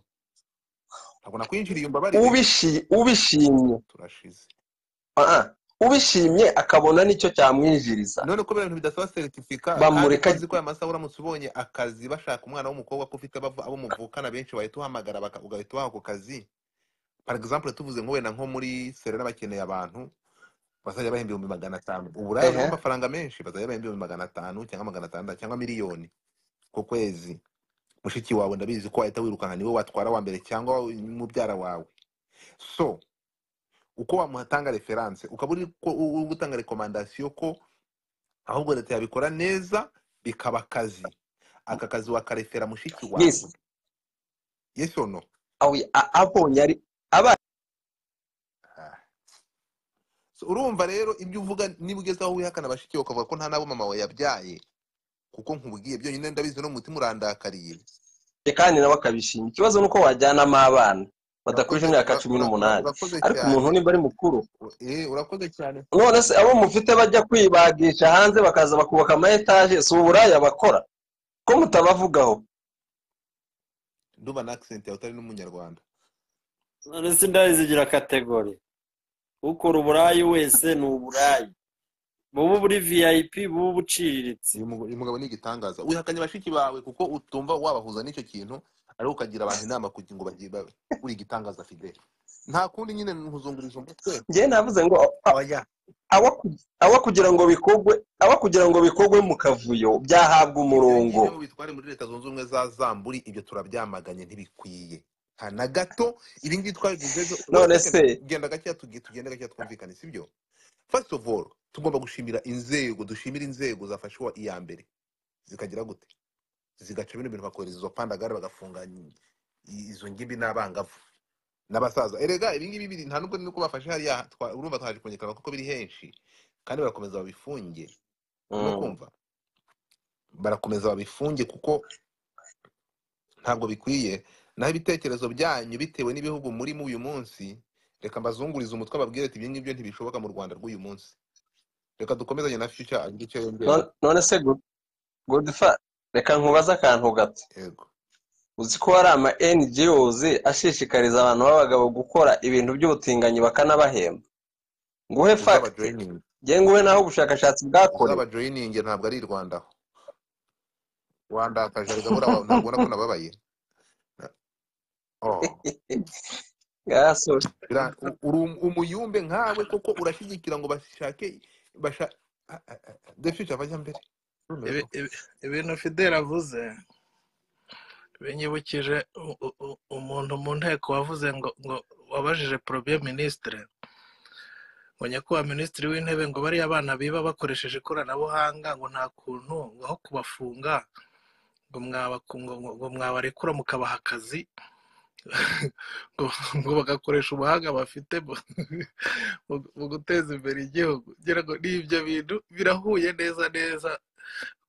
ntabwo nakwinjiriye umbabarire Ubishi- ubishimye turashize ah, ah. ubishimye akabona nicyo cyamwinjiriza none kubera ibintu bidasaba seritifika kandi bamureka ko azi ko aya masaha uramutse ubonye akazi bashaka umwana w'umukobwa ko ufite abava- abo muvukana benshi bahita uhamagara baka- ugahita ubaha ako kazi par exemple tuvuze ngo wenda nko muri serena bakeneye abantu bazajya bahemba ibihumbi magana atanu uburaya burimo ehe amafaranga menshi bazajya bahemba ibihumbi magana atanu cyangwa magana atandatu cyangwa miliyoni ku kwezi mushiki wawe ndabizi ko wahita wirukanka niwe watwara wa mbere cyangwa mubyara wawe so uko wamuhatanga referanse ukaba uri ko- uri gutanga rekomandasiyo ko ahubwo leta yabikora neza bikaba akazi aka kazi wakarefera mushiki wawe yes yes or no awi- a- abonye ari aba Ah. So, urumva rero ibyo uvuga niba ugeze aho wihakana bashiki bawe ukavuga ko nta n'abo mama wawe yabyaye kuko nkubwiye byonyine ndabizi no mu mutima urandakariye kandi nawe akabishima ikibazo ni uko wajyanamo abana badakuje urakoze imyaka ura- cumi ura- ura- n'umunani urakoze ariko umuntu cyane nimba ari mukuru U- eh, urakoze cyane none se abo mufite bajya kwibagisha hanze bakaza bakubaka ama etaje si uburaya bakora ko mutabavugaho ndumva na accent yawe utari n'umunyarwanda none se indaya zigira kategori ukora uburayi wese ni uburayi buba buri viyayipi buba ubuciriritse uyu mugo- uyu mugabo ni igitangaza wihakanye bashiki bawe kuko utumva wabahuza n'icyo kintu ariko ukagira abantu inama kugira ngo bagire babe uri igitangaza fidele nta kundi nyine nkuzungurije umutwe njyewe navuze ngo a- oya aba ku- aba kugira ngo bikogwe aba kugira ngo bikogwe mu kavuyo byahabwa ibyo umurongo ngibyo bitware muri leta zunze ubumwe za zamburi ibyo turabyamaganye ntibikwiye nta na gato ibi ngibi twabivuze ejo none second, se genda gakeya tugi- tugende gakeya twumvikane sibyo first of all tugomba gushimira inzego dushimira inzego zafashe uwa iya mbere zikagira gute zigaca bino bintu bakohereza izo pandagare bagafunga i- izo ngimbi n'abangavu n'abasaza erega ibi ngibi biri nta nubwo nuko bafashe hariya twa- urumva twaje kongekana kuko biri henshi kandi barakomeza babifunge urimo Mm. kumva barakomeza babifunge kuko ntabwo bikwiye naho ibitekerezo byanyu bitewe n'ibihugu murimo uyu munsi reka mbazungurize umutwe ababwire ati ibyo ngibyo ntibishoboka mu rwanda rw'uyu munsi reka dukomezanye na future agire icyo yongera Non- none se good Godfa, reka nkubaze akantu gato yego uzi ko hari ama NGOs ashishikariza abantu b'abagabo gukora ibintu by'ubutinganyi bakanabahemba nguhe uzaba fact joining nge nguhe naho ubushakashatsi uzaba bwakorewe joining ntabwo ari i rwanda aho wandakaje arega buriya wa- ntabwo ubona ko nababaye oh Ah, sorry. bira- u- uri um- umuyumbe nkawe koko urashyigikira ngo bashake basha Ah, ah, ah, the future bajya mbere Urumva Ibi- ko- ibi- ibintu fideli avuze binyibukije u- u- u- umuntu mu nteko wavuze ngo ngo wabajije porobiye minisitiri ngo nyakubahwa minisitiri w'intebe ngo bariya bana biba bakoresheje ikoranabuhanga ngo nta kuntu ngo aho kubafunga ngo mwabaku- ngo- ngo- ngo mwabarekura mukabaha akazi ngo ngo bagakoresha ubuhanga bafite mu mu- mu guteza imbere igihugu ngira ngo ni ibyo bintu birahuye neza neza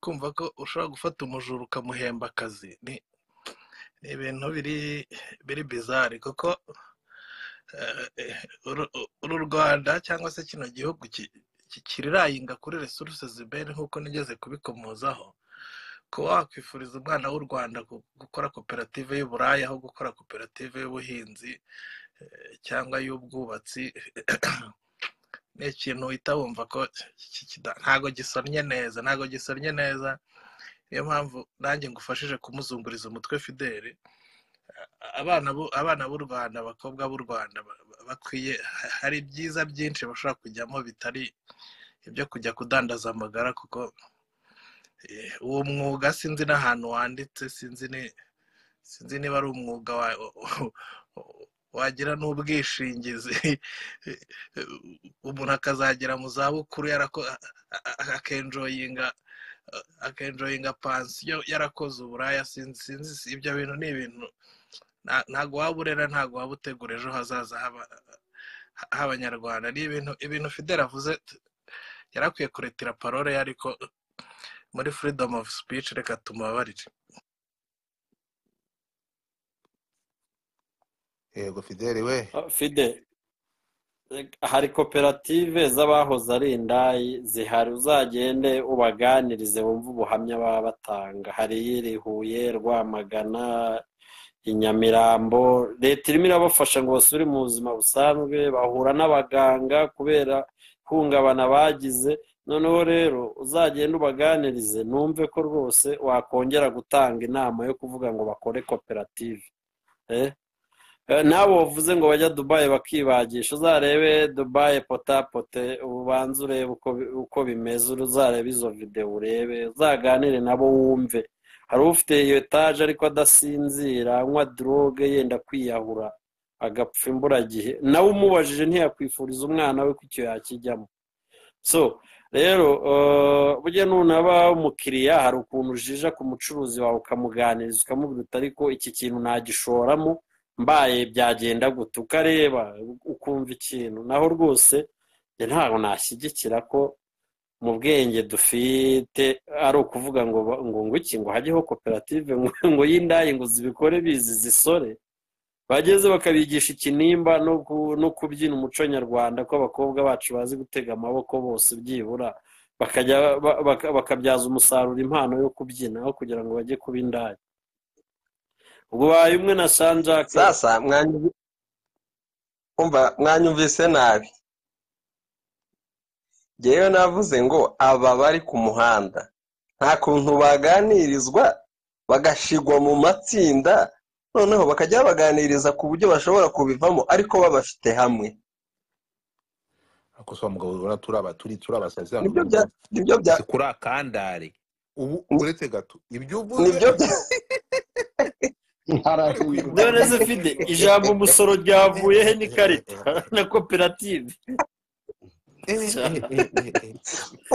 kumva ko ushobora gufata umujura ukamuhemba akazi ni ni ibintu biri biri bizari kuko eh, eh, uru uru rwanda cyangwa se kino gihugu ki- ki- kirirayinga kuri resuruse ziberi nk'uko nigeze kubikomozaho kuba wakwifuriza umwana w'u rwanda gu- gukora koperative y'uburaya aho gukora koperative y'ubuhinzi eh, cyangwa y'ubwubatsi ni ikintu uhita wumva ko ki- ki- kida- ntago gisonnye neza ntago gisonnye neza niyo mpamvu nanjye ngufashije kumuzunguriza umutwe fideli abana abana b'u rwanda abakobwa b'u rwanda bakwiye hari byiza byinshi bashobora kujyamo bitari ibyo kujya kudandaza amagara kuko uwo mwuga sinzi n'ahantu wanditse sinzi niba ari umwuga wagira n'ubwishingizi umuntu akazagera mu zabukuru akenjoyinga akenjoyinga pansiyo yarakoze uburaya sinzi ibyo bintu ni ibintu ntabwo waba urera ntabwo waba utegura ejo hazaza h'abanyarwanda ni ibintu ibintu fideli avuze yarakwiye kuretira parole ariko muri freedom of speech reka tumubabarire yego fideli we fide hari koperative z'abahoze ari indayi zihari uzagende ubaganirize wumve ubuhamya baba batanga hari iyiri huye rwamagana inyamirambo leta irimo irabafasha ngo basubire mu buzima busanzwe bahura n'abaganga kubera ihungabana bagize noneho rero uzagenda ubaganirize numve ko rwose wakongera gutanga inama yo kuvuga ngo bakore koperative nawe wavuze ngo bajya dubayi bakibagisha uzarebe dubayi potapote ubanze urebe uko bimeze uzarebe izo videwo urebe uzaganire nabo wumve hari ufite iyo etaje ariko adasinzira anywa droge yenda kwiyahura agapfa imburagihe nawe umubajije ntiyakwifuriza umwana we ko icyo yakijyamo so rero burya nunaba umukiriya hari ukuntu ujija ku mucuruzi wawe ukamuganiriza ukamubwira uti ariko iki kintu nagishoramo mbaye byagenda gute ukareba ukumva ikintu naho rwose ntabwo nashyigikira ko mu bwenge dufite ari ukuvuga ngo ngo iki ngo hajyeho koperative ngo y'indayi ngo zibikore bizi zisore bageze bakabigisha ikinimba no kubyina umuco nyarwanda ko abakobwa bacu bazi gutega amaboko bose byibura bakabyaza umusaruro impano yo kubyina aho kugira ngo bajye kuba indaya ubwo baye umwe na sanjake sasa mwanyumvise nabi ngewe navuze ngo aba bari ku muhanda nta kuntu baganirizwa bagashigwa mu matsinda noneho bakajya babaganiriza ku buryo bashobora kubivamo ariko babafite hamwe gusa wa mugabo urabona turaba turi turabasazi nibyo bya nibyo bya si kuri akandare ubu uretse gato ibyo uvuze nibyo bya ari kwiruka dore muri se iyo fide mirongo ijambo umusoro ryavuye he n'ikarita na koperative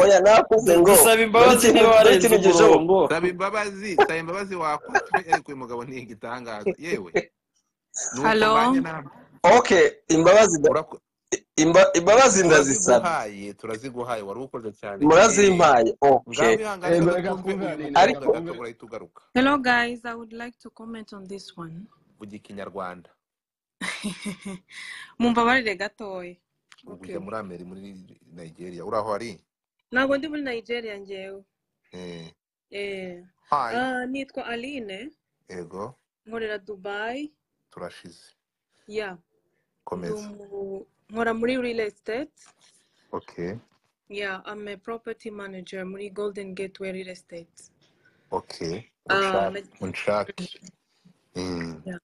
oya navuze ngo dusaba dore imbabazi ikintu niba dore warenze ikintu gishoboka umurongo saba imbabazi saba imbabazi wakwatwe ariko uyu mugabo ni igitangaza yewe ni uko halo mbanye nawe oke imbabazi nda- Urako- imba- imbabazi ndazisaba turaziguhaye turaziguhaye wari ukoze cyane fideli murazimpaye oke ngaho ihangane Eh, gato reka twumve uyu twunganire muvuga reka ariko gato twunganire urahita ugaruka hello guys i would like to comment on this one vuga ikinyarwanda mumbabarire gatoya ubu okay ujya muri ameri muri nigeria uri aho ari ntabwo ndi muri nigeria ngewe Eh, Eh, hi ah, nitwa aline ego nkorera dubayi turashize ya ndi komeza umu- nkora muri real estate okay ya i'm a property manager muri golden gateway real estate okay Ah, unshake unshake Mm, ya.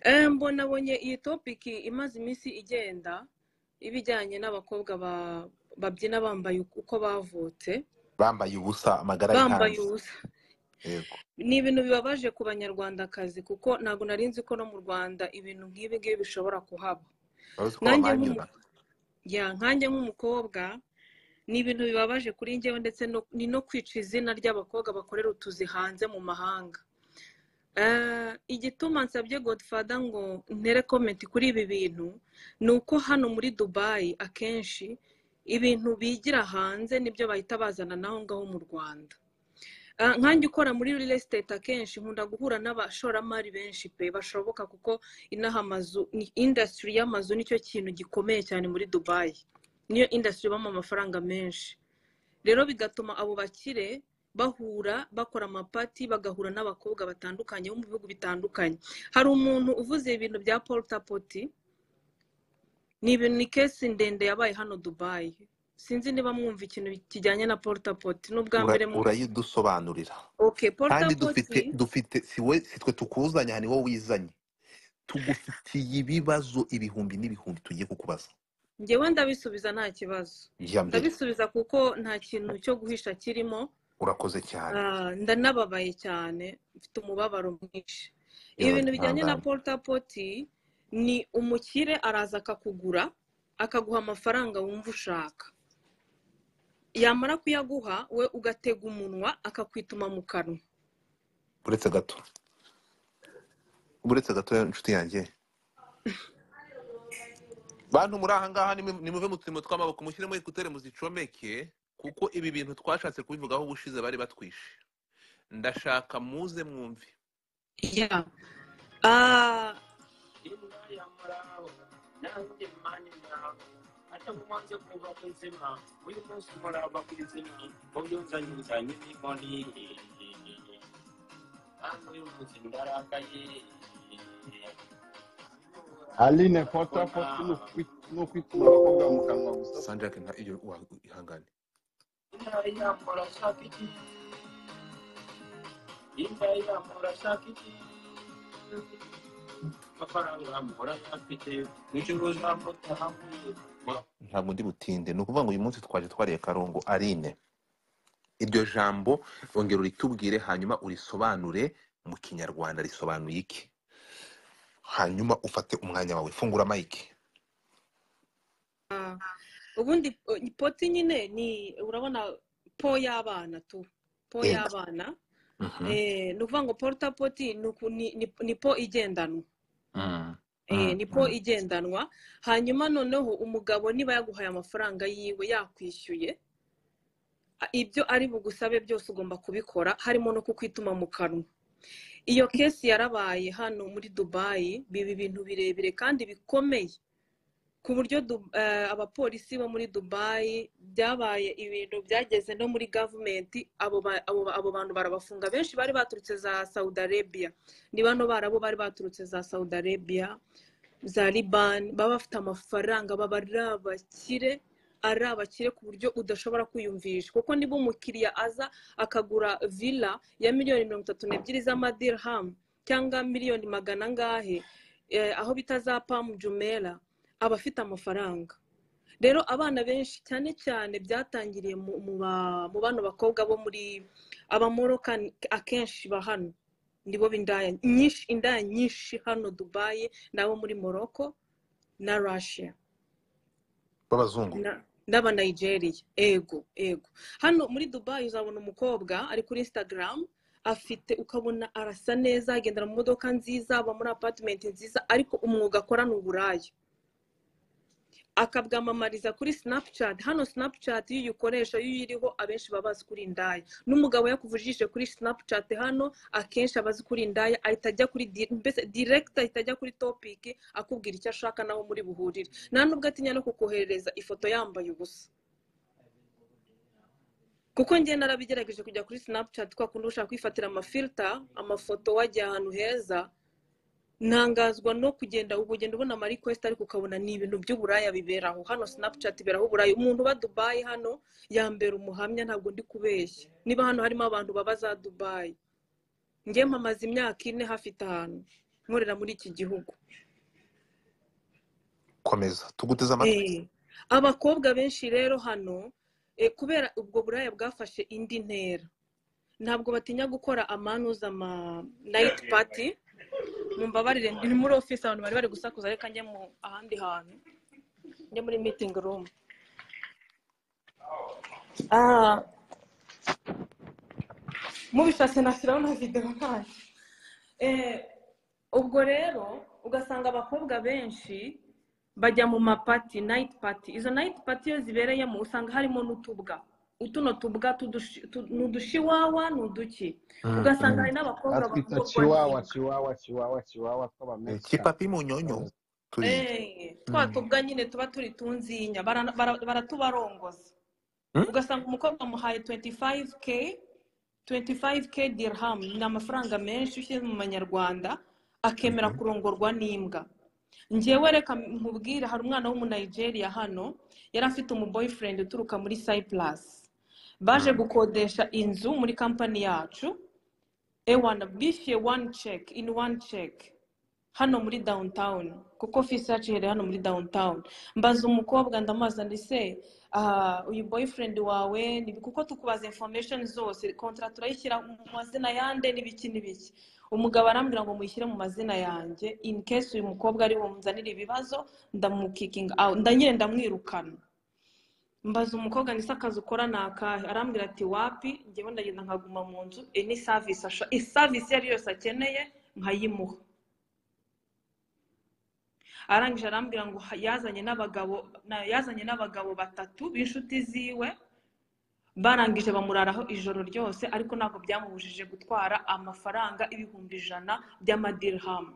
Eh, mbona abonye iyi topiki imaze iminsi igenda ibijyanye n'abakobwa ba- babyina bambaye uko bavutse bambaye ubusa amagara ari bambaye hanze ubusa yego ni ibintu bibabaje ku banyarwandakazi kuko ntabwo nari nzi ko no mu rwanda ibintu nk'ibi ngibi bishobora kuhaba urazi ko nanjye bamanyura nk'umu- ya, nkanjye nk'umukobwa ni ibintu bibabaje kuri njyewe ndetse no- ni no kwica izina ry'abakobwa bakorera utuzi hanze mu mahanga Eh, igituma nsabye godfather ngo ntere komenti kuri ibi bintu ni uko hano muri dubayi akenshi ibintu bigira hanze nibyo bahita bazana naho ngaho mu rwanda Ah, nkanjye ukora muri real estate akenshi nkunda guhura n'abashoramari benshi pe bashoboka kuko inaha amazu ni industry y'amazu nicyo kintu gikomeye cyane muri dubayi niyo industry ibamo amafaranga menshi rero bigatuma abo bakire bahura bakora amapati bagahura n'abakobwa batandukanye bo mu bihugu bitandukanye hari umuntu uvuze ibintu bya porutapoti ni ibintu ni kesi ndende yabaye hano dubayi sinzi niba mwumva ikintu kijyanye na porutapoti n'ubwa Ura- mbere mu urayidusobanurira oke kandi porutapoti dufite dufite si we si twe tukuzanya ni wowe wizanye tugufitiye ibibazo ibihumbi n'ibihumbi tugiye kukubaza ngewe ndabisubiza nta kibazo jya mbere ndabisubiza kuko nta kintu cyo guhisha kirimo urakoze cyane Ah, ndanababaye cyane mfite umubabaro mwinshi iyo ibintu bijyanye na twihangane porutapoti ni umukire araza akakugura akaguha amafaranga wumva ushaka yamara kuyaguha we ugatega umunwa akakwituma mu kanwa uretse gato uretse gato inshuti yanjye bantu muri aha ngaha nimu- nimuve mu turimo tw'amaboko mushyiremo ekuteri muzicomeke kuko ibi bintu twashatse kubivugaho ubushize bari batwishe ndashaka muze mwumve ya Ah, aline potapoti ni ukwituma abakobwa mu kanwa gusa se sanjake nta iyo wa- ihangane ntabwo ndi butinde ni ukuvuga ngo uyu munsi twaje twariye karongo arine iryo jambo ongera uritubwire hanyuma urisobanure mu kinyarwanda risobanuye iki hanyuma ufate umwanya wawe fungura mayike ah. ubundi eh, poti nyine ni urabona po y'abana tu po yego y'abana Mhm. eh, ni ukuvuga ngo porutapoti ni uku- ni- ni- ni po igendanwa Mm, eh, mm, nipo mm. igendanwa hanyuma noneho umugabo niba yaguhaye amafaranga yiwe yakwishyuye a- ibyo ari bugusabe byose ugomba kubikora harimo no kukwituma mu kanwa iyo kesi yarabaye hano muri dubayi biba ibintu birebire kandi bikomeye ku buryo Du- eh, abapolisi bo muri dubayi byabaye ibintu byageze no muri gavumenti abo ba- abo ba- abo bantu barabafunga benshi bari baturutse za saudi arabia ni bano barabo bari baturutse za saudi arabia za libani baba bafite amafaranga baba ari abakire ari abakire ku buryo udashobora kwiyumvisha kuko niba umukiriya aza akagura villa ya miliyoni mirongo itatu n'ebyiri z'amadirham cyangwa miliyoni magana angahe eh, aho bita za pamu jumera aba afite amafaranga rero abana benshi cyane cyane byatangiriye mu mu ba- mu bano bakobwa bo muri abamoroka akenshi ba hano nibo b'indaya nyinshi indaya nyinshi hano dubayi n'abo muri morocco na russia b'abazungu na- n'abanayigeriya ego ego hano muri dubayi uzabona umukobwa ari kuri instagram afite ukabona arasa neza agendera mu modoka nziza aba muri apartment nziza ariko umwuga akora ni uburaya akabwamamariza kuri snapchat hano snapchat iyo uyikoresha iyo uyiriho abenshi baba bazi kuri indaya n'umugabo yakuvujije kuri snapchat hano akenshi aba azi kuri indaya ahita ajya kuri di- mbese direct ahita ajya kuri topic akubwira icyo ashaka naho muri buhurire nta nubwo atinya no kukoherereza ifoto yambaye ubusa kuko njye narabigerageje kujya kuri snapchat kwa kundi ushaka kwifatira amafilta amafoto wajya ahantu heza ntangazwa no kugenda ubu ugenda ubona ama request ariko ukabona ni ibintu by'uburaya biberaho hano snapchat iberaho uburaya umuntu uba dubayi hano yambera umuhamya ntabwo ndi kubeshya niba hano harimo abantu baba za dubayi njye mpamaze imyaka ine hafite ahantu nkorera muri iki gihugu komeza tuguteze amatwi Eh, abakobwa benshi rero hano eh, kubera ubwo buraya bwafashe indi ntera ntabwo batinya gukora amanuza ama night party mumbabarire ni muri ofisi abantu bari bari gusakuza reka njye mu ahandi hantu njye muri meeting room ah mubishatse nashyiraho na videwo ntacyo Eh, ubwo rero ugasanga abakobwa benshi bajya mu mapati nayiti pati izo nayiti pati iyo zibereyemo usanga harimo n'utubwa utuno tubwa tudushi- tu- ni udushiwawa ni uduki Mm, ugasanga hari mm. n'abakobwa batwita bakorwa chiwawa n'inda chiwawa chiwawa chiwawa Eh, tw'abamekikani kipapi mu nyonyo tuyizi Eh, twa Mm. tubwa nyine tuba turi tunzinya bara- bara- baratubarongoza Mm? ugasanga umukobwa amuhaye 25k 25k dirham ni amafaranga menshi ushyize mu manyarwanda akemera Mhm. kurongorwa n'imbwa ngewe reka nkubwire hari umwana w'umunayigeriya hano yari afite umuboyfriend uturuka muri sayipurasi baje gukodesha inzu muri kampani yacu ewana bishyuye wani ceki ini wani ceki hano muri downtown kuko fisi yacu iherereye hano muri downtown mbaza umukobwa ndamazana ese aha, uyu boyfriend wawe ni kuko tukubaza information zose kontara turayishyira mu mazina yande n'ibiki n'ibiki umugabo arambwira ngo muyishyire mu mazina yanjye in case uyu mukobwa ari bumuzanire ibibazo ndamukikinga out ndanyine ndamwirukana mbaza umukobwa ndetse akazi ukora ni akahe arambwira ati wapi ngewe ndagenda nkaguma mu nzu any service asha service iyo ari yose akeneye nkayimuha arangije arambwira ngo ha- yazanye n'abagabo na- yazanye n'abagabo batatu b'inshuti ziwe barangije bamuraraho ijoro ryose ariko ntabwo byamubujije gutwara amafaranga ibihumbi ijana by'amadirahamu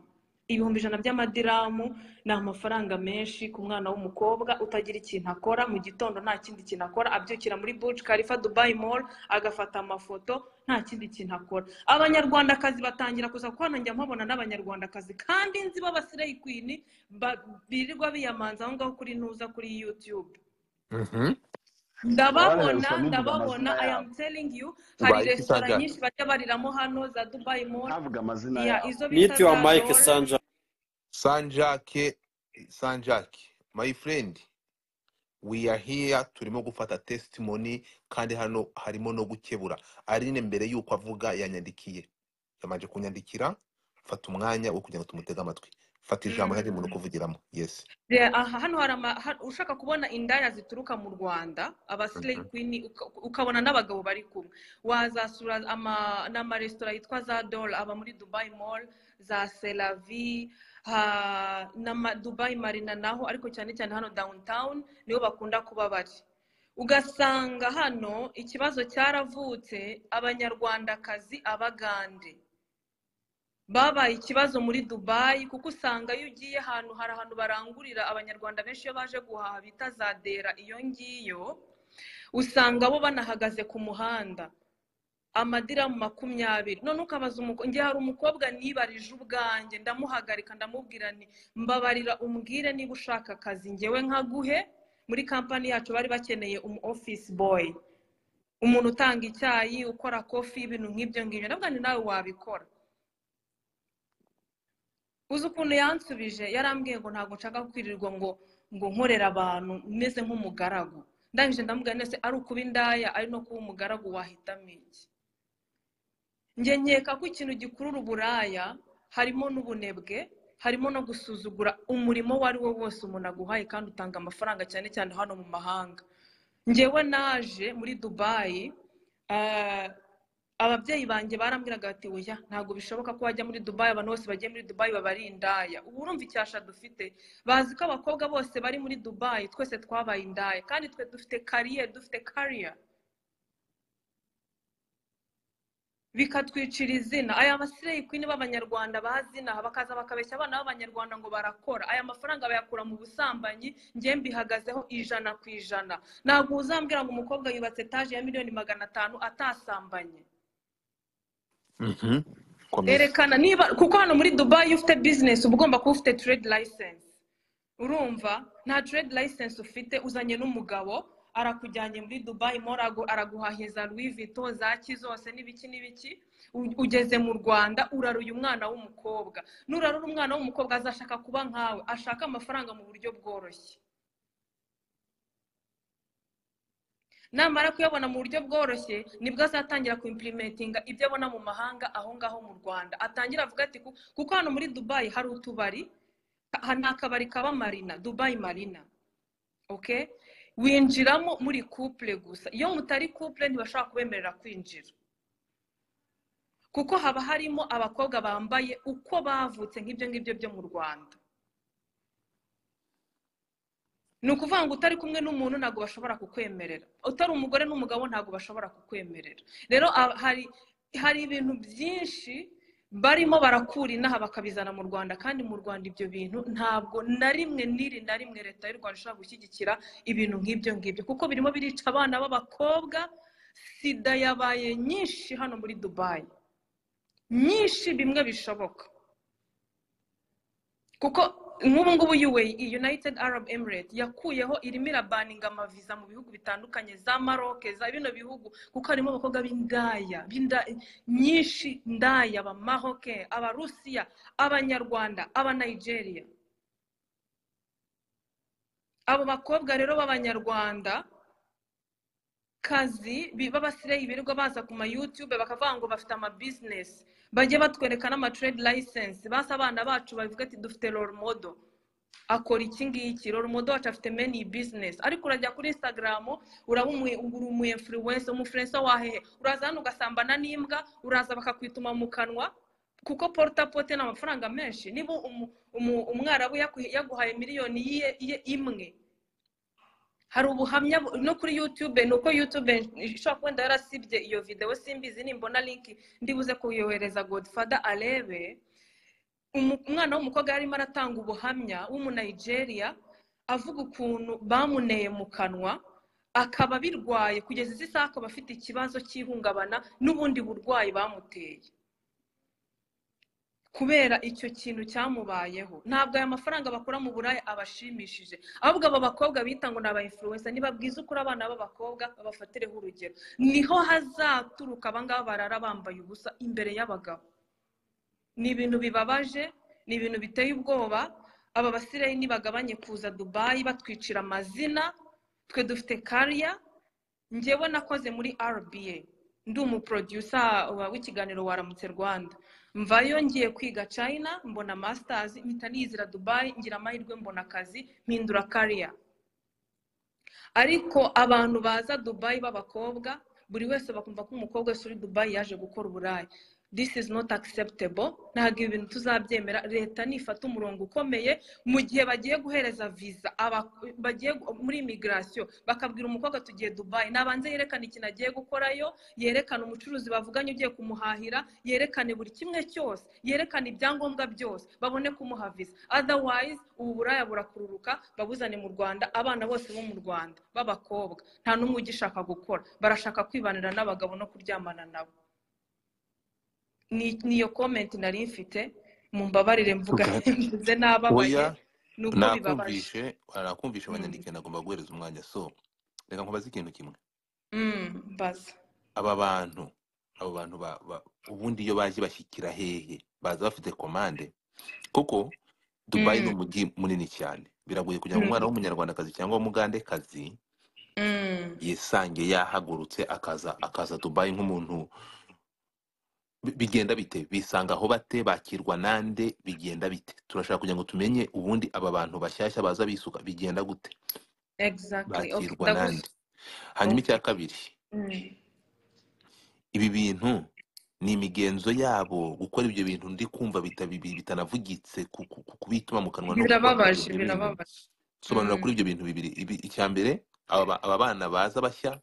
ibihumbi ijana by'amadirahamu ni amafaranga menshi ku mwana w'umukobwa utagira ikintu akora mu gitondo nta kindi kintu akora abyukira muri buci karifa dubayi mall agafata amafoto nta kindi kintu akora abanyarwandakazi batangira kuza kuko hano njya mpabona n'abanyarwandakazi kandi nzi b'abasireyi kwini ba- birirwa biyamanza aho ngaho kuri ntuza kuri yutube abarerewe ndababona ushobora ndababona no kuvuga amazina i yabo am telling you hari ubaye iki resitora sanja nyinshi bajya bariramo hano za dubai mall ntavuga amazina ya yabo izo bita niti wa za mike dore sanja sanjake sanjake my friend we are here turimo gufata testimony kandi hano harimo no gukebura arine mbere y'uko avuga yanyandikiye yamanje kunyandikira fata umwanya wo kugira ngo tumutege amatwi fata ijambo Mm. ntari umuntu kuvugiramo yes There- aha hano hari ama- ha- ushaka kubona indaya zituruka mu rwanda abasileyi Mhm. kwini uka- ukabona n'abagabo bari kumwe wazasura ama- n'amaresitora yitwa za dore aba muri dubai mall za selavi ha- n'ama dubai marina naho ariko cyane cyane hano downtown niho bakunda kuba bari ugasanga hano ikibazo cyaravutse abanyarwandakazi abagande babaye ikibazo muri dubayi kuko usanga iyo ugiye ahantu hari ahantu barangurira abanyarwanda benshi iyo baje guhaha bita za dera iyo ngiyo usanga bo banahagaze ku muhanda amadiramu makumyabiri none ukabaza umukobwa ngiye hari umukobwa nibarije ubwanjye ndamuhagarika ndamubwira nti mbabarira umbwire niba ushaka akazi ngewe nkaguhe muri kampani yacu bari bakeneye umu ofisi boyi umuntu utanga icyayi ukora kofi ibintu nk'ibyo ngibyo ndavuga ni nawe wabikora uzi ukuntu yansubije yarambwiye ngo ntabwo nshaka kwirirwa ngo ngo nkorera abantu meze nk'umugaragu ndangije ndamubwira nese ari ukuba indaya ari no kuba umugaragu wahitamo iki njye nkeka ko ikintu gikurura uburaya harimo n'ubunebwe harimo no gusuzugura umurimo uwo ari wo wose umuntu aguhaye kandi utanga amafaranga cyane cyane hano mu mahanga ngewe naje muri dubayi eh, ababyeyi banjye barambwiraga bati oya ntabwo bishoboka ko wajya muri dubayi abantu bose bagiye muri dubayi baba ari indaya ubu urumva icyasha dufite bazi ko abakobwa bose bari muri dubayi twese twabaye indaya kandi twe dufite kariyeri dufite kariya bikatwicira izina aya masireyi kwini b'abanyarwanda bazinaha bakaza bakabeshya abana b'abanyarwanda ngo barakora aya mafaranga bayakura mu busambanyi ngiye mbihagazeho ijana ku ijana ntabwo uzambwira ngo umukobwa yubatse etaje ya miliyoni magana atanu atasambanye Mhm. komeza erekana niba kuko hano muri dubayi iyo ufite bizinesi uba ugomba kuba ufite trade license urumva nta trade license ufite uzanye n'umugabo arakujyanye muri dubayi mora araguhahiza louis vuitton za ki zose n'ibiki n'ibiki U- ugeze mu rwanda urara uyu mwana w'umukobwa nurarura umwana w'umukobwa azashaka kuba nkawe ashaka amafaranga mu buryo bworoshye namara kuyabona mu buryo bworoshye nibwo azatangira kuimplementinga ibyo abona mu mahanga aho ngaho mu rwanda atangira avuga ati "Ku- kuko hano muri dubayi hari utubari ha- ni akabari kaba marina dubayi marina okay winjiramo muri couple gusa iyo mutari couple ntibashobora kubemerera kwinjira kuko haba harimo abakobwa bambaye uko bavutse nk'ibyo ngibyo byo mu rwanda ni ukuvuga ngo utari kumwe n'umuntu ntabwo bashobora kukwemerera utari umugore n'umugabo ntabwo bashobora kukwemerera rero a- hari hari ibintu byinshi barimo barakura inaha bakabizana mu rwanda kandi mu rwanda ibyo bintu ntabwo na rimwe n'iri na rimwe leta y'u rwanda ishobora gushyigikira ibintu nk'ibyo ngibyo kuko birimo birica abana b'abakobwa sida yabaye nyinshi hano muri dubayi nyinshi bimwe bishoboka kuko nk'ubu ngubu yuwe united arab emirate yakuyeho irimo irabaninga amaviza mu bihugu bitandukanye za maroke za bino bihugu kuko harimo abakobwa b'indaya b'inda- nyinshi ndaya abamaroke abarusiya abanyarwanda abanigeria abo bakobwa rero b'abanyarwanda kazi bi- b'abasireyi birirwa baza ku ma youtube bakavuga ngo bafite ama business bajye batwereka n'ama trade license basa abana bacu bavuga ati dufite role model akora iki ngiki role model wacu afite many business ariko urajya kuri instagram uraba umu- uri umu influence umufluensa wahehe uraza hano ugasambana n'imbwa uraza bakakwituma mu kanwa kuko porta pote ni amafaranga menshi niba umu- umu- umwarabu yaku- yaguhaye miliyoni yiye- iye- imwe hari ubuhamya bu- no kuri youtube ni uko youtube ishobora kuba wenda yarasibye iyo videwo simbizi nimbona linki ndibuze kuyohereza godfather arebe Umu- umwana w'umukobwa yarimo aratanga ubuhamya w'umunigeria avuga ukuntu bamuneye mu kanwa akaba birwaye kugeza izi saha akaba afite ikibazo cy'ihungabana n'ubundi burwayi bamuteye kubera icyo kintu cyamubayeho ntabwo aya mafaranga bakura mu buraya abashimishije ahubwo aba bakobwa bita ngo ni aba influencer niba bwiza ukuri abana b'abakobwa babafatireho urugero niho hazaturuka abangaba barara bambaye ubusa imbere y'abagabo ni ibintu bibabaje ni ibintu biteye ubwoba aba basirayi nibagabanye kuza dubayi batwicira amazina twe dufite kariya njyewe nakoze muri rba ndi umuprodusa w'ikiganiro waramutse rwanda mvayo ngiye kwiga china mbona masters mpita niyizira dubayi ngira amahirwe mbona akazi mpindura kariya ariko abantu baza dubayi b'abakobwa buri wese bakumva ko umukobwa wese uri dubayi yaje gukora uburayi this is not acceptable ntabwo ibi bintu tuzabyemera leta nifata umurongo ukomeye mu gihe bagiye guhereza visa aba- bagiye gu- muri imigirasiyo bakabwira umukobwa tugiye dubayi nabanze yerekane ikintu agiye gukorayo yerekane umucuruzi bavuganye ugiye kumuhahira yerekane buri kimwe cyose yerekane ibyangombwa byose babone kumuha visa otherwise ubu buraya burakururuka babuzane mu rwanda abana bose bo mu rwanda b'abakobwa nta n'umwe ugishaka gukora barashaka kwibanira n'abagabo no kuryamana nabo ni- niyo komenti nari mfite mumbabarire mvuga mvuze n'ababaye oya ni uko bibabaje nakumvishe nakumvishe Mm, abanyandike nagomba guhereza umwanya so reka nkubaze ikintu kimwe mm, mbaza aba bantu abo bantu ba- ba- ubundi iyo baje bashyikira hehe baza bafite komande kuko dubayi ni Mm, umujyi munini cyane biragoye kugira ngo mm, umwana w'umunyarwandakazi cyangwa w'umugandekazi mm. yisange yahagurutse akaza akaza dubayi nk'umuntu bi- bigenda bite bisanga aho bate bakirwa nande bigenda bite turashaka kugira ngo tumenye ubundi aba bantu bashyashya baza bisuka bigenda gute exactly okay bakirwa ndagusu nande hanyuma okay icya kabiri Mm, ibi bintu ni imigenzo yabo gukora ibyo bintu ndi kumva bita- bi- bi- bitanavugitse ku- ku- ku- kubituma mu kanwa no gukora kuri birababaje ibyo bintu birababaje sobanura Mm, kuri ibyo bintu bibiri Ibi- icya mbere aba ba- aba bana baza bashya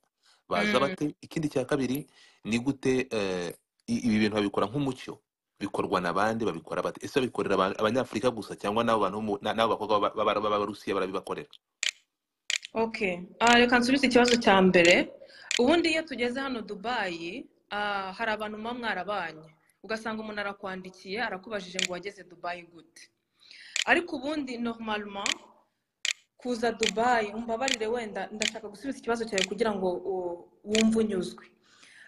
baza mm, bate ikindi cya kabiri ni gute eh, i- ibi bintu babikora nk'umucyo bikorwa na bande babikora bate ese babikorera aba- abanyafurika gusa cyangwa n'abo bantu bo mu- na- n'abo bakobwa b'aba- b'aba- b'abarusiya barabibakorera okay Ah, reka nsubize ikibazo cya mbere ubundi iyo tugeze hano dubayi ah, hari abantu muba mwarabanye ugasanga umuntu arakwandikiye arakubajije ngo wageze dubayi gute ariko ubundi normalement kuza dubayi umbabarire wenda ndashaka gusubiza ikibazo cyawe kugira ngo u- wumve unyuzwe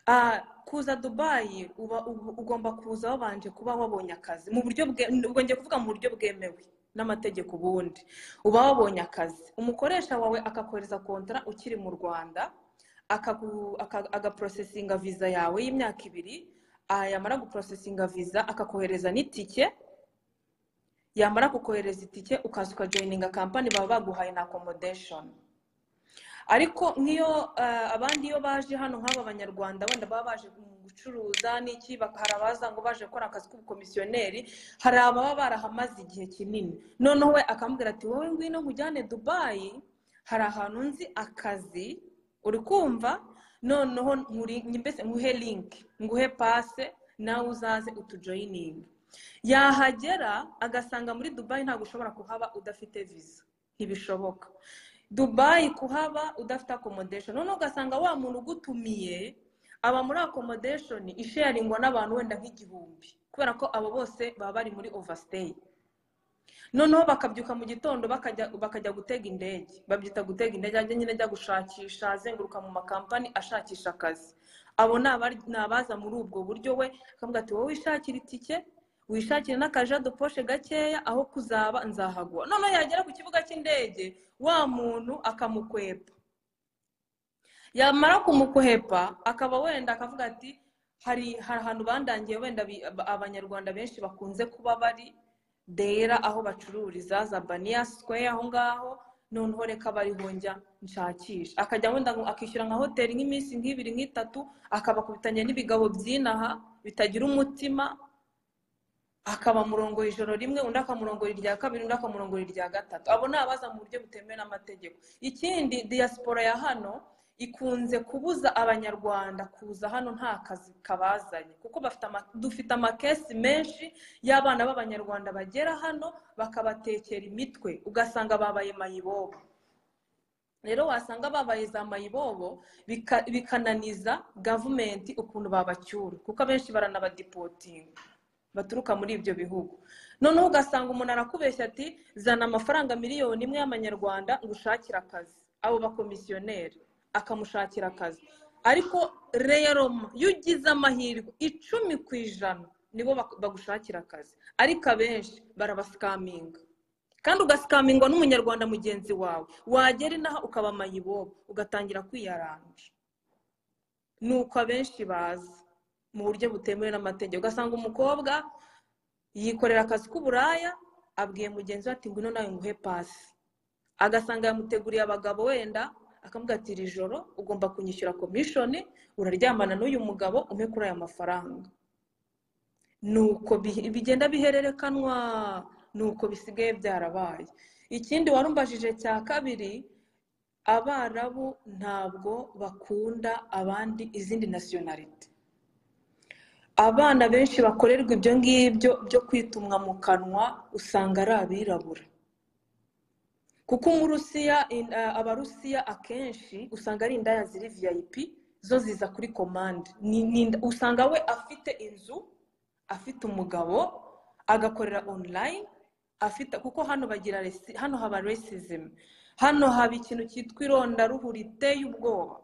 Ah, kuza dubayi uba uba- ugomba kuza wabanje kuba wabonye akazi mu buryo bwe ubwo ngiye kuvuga mu buryo bwemewe n'amategeko ubundi uba wabonye akazi umukoresha wawe akakohereza kontara ukiri mu rwanda akagu- aka- agaporosesinga viza yawe y'imyaka ibiri ah, yamara guporosesinga viza akakohereza n'itike yamara kukohereza itike ukaza ukajoyininga kampani baba baguhaye na akomodeshoni ariko nk'iyo eh, abandi iyo baje hano nk'aba banyarwanda wenda baba baje gucuruza n'iki bak- hari abaza ngo baje gukora akazi k'ubukomisiyoneri hari ababa barahamaze igihe kinini noneho we akamubwira ati wowe ngwino nkujyane dubayi hari ahantu nzi akazi uri kumva noneho nkuri- mbese nguhe linki nguhe pase nawe uzaze utujoyininge yahagera agasanga muri dubayi ntabwo ushobora kuhaba udafite viza ntibishoboka dubayi kuhaba udafite akomodeshoni noneho ugasanga wa muntu ugutumiye aba muri akomodeshoni isheyaringwa n'abantu wenda nk'igihumbi kubera ko abo bose baba bari muri overstay noneho bakabyuka mu gitondo bakajya bakajya gutega indege babyita gutega indege ajya nyine ajya gushakisha azenguruka mu makampani ashakisha akazi abo ni abari- ni abaza muri ubwo buryo we akavuga ati wowe wishakira itike wishakira n'akajado poshe gakeya aho kuzaba nzahagwa noneho yagera ku kibuga cy'indege wa muntu akamukwepa yamara kumukuhepa akaba wenda akavuga ati hari hari ahantu bandangiye wenda bi- aba- abanyarwanda benshi bakunze kuba bari dera aho bacururiza za baniya sikweya aho ngaho noneho reka barihonjya nshakisha akajya wenda ngo akishyura nka hoteli nk'iminsi nk'ibiri nk'itatu akabakubitanya n'ibigabo by'inaha bitagira umutima akaba murongoye ijoro rimwe undi akamurongoye irya kabiri undi akamurongoye irya gatatu abo ni abaza mu buryo butemewe n'amategeko ikindi diyasipora ya hano ikunze kubuza abanyarwanda kuza hano nta kazi kabazanye kuko bafite ama- dufite amakesi menshi y'abana b'abanyarwanda bagera hano bakabatekera imitwe ugasanga babaye mayibobo rero wasanga babaye za mayibobo bika- bikananiza gavumenti ukuntu babacyura kuko abenshi baranabadipotinga baturuka muri ibyo bihugu noneho ugasanga umuntu arakubeshya ati zana amafaranga miliyoni imwe y'amanyarwanda ngo ushakire akazi abo bakomisiyoneri akamushakira akazi ariko rero iyo ugize amahirwe icumi ku ijana nibo bak- bagushakira akazi ariko abenshi barabasikaminga kandi ugasikambingwa n'umunyarwanda mugenzi wawe wagera inaha ukaba mayibobo ugatangira kwiyaranja ni uko abenshi bazi mu buryo butemewe n'amategeko ugasanga umukobwa yikorera akazi k'uburaya abwiye mugenzi we ati ngwino nawe nguhe pasi agasanga yamuteguriye abagabo wenda akamuga ati iri joro ugomba kunyishyura komishoni uraryamana n'uyu mugabo umpe kuri aya mafaranga nuko bihe- bigenda bihererekanwa nuko bisigaye byarabaye ikindi warumbajije cya kabiri abarabu ntabwo bakunda abandi izindi nasiyonarite abana benshi bakorerwa ibyo ngibyo byo kwitumwa mu kanwa usanga ari abirabura kuko umurusiya in- eh, abarusiya akenshi usanga ari indaya ziri vip zo ziza kuri komande Ni- ni inda- usanga we afite inzu afite umugabo agakorera online afite kuko hano bagira resi- hano haba racism hano haba ikintu cyitwa irondaruhu riteye ubwoba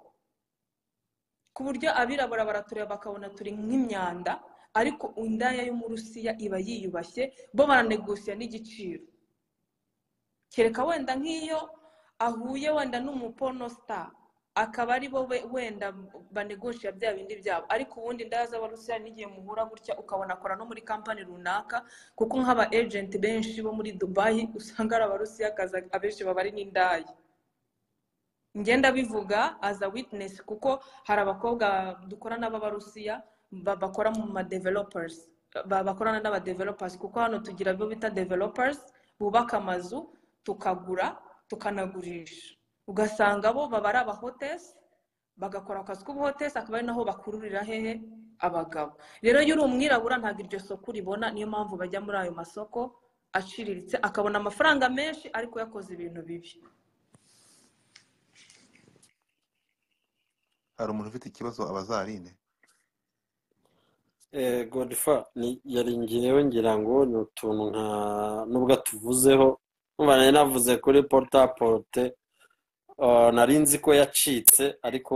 ku buryo abirabura baratureba bakabona turi nk'imyanda ariko indaya y'umurusiya iba yiyubashye bo baranegosiya n'igiciro kereka wenda nk'iyo ahuye wenda n'umuponosita akaba ari bo we- wenda banegosha bya bindi byabo ariko ubundi indaya z'abarusiya n'igihe muhura gutya ukabona akora no muri kampani runaka kuko nk'aba ejenti benshi bo muri dubayi usanga ari abarusiyakazi abenshi baba ari n'indaya ngenda bivuga aza witinesi kuko hari abakobwa dukorana b'abarusiya ba- bakora mu ma developers ba- bakorana n'aba developers kuko hano tugira abo bita developers bubaka amazu tukagura tukanagurisha ugasanga bo baba ari abahotesi bagakora akazi k'ubuhotesi akaba ari naho bakururira hehe abagabo rero iyo uri umwirabura ntabwo iryo soko uribona niyo mpamvu bajya muri ayo masoko aciriritse akabona amafaranga menshi ariko yakoze ibintu bibi hari umuntu ufite ikibazo abazarine Eh, godifa ni yari ngewe ngira ngo ni utuntu nka nubwo atuvuzeho nkumva nari navuze kuri porutapote nari nzi ko yacitse ariko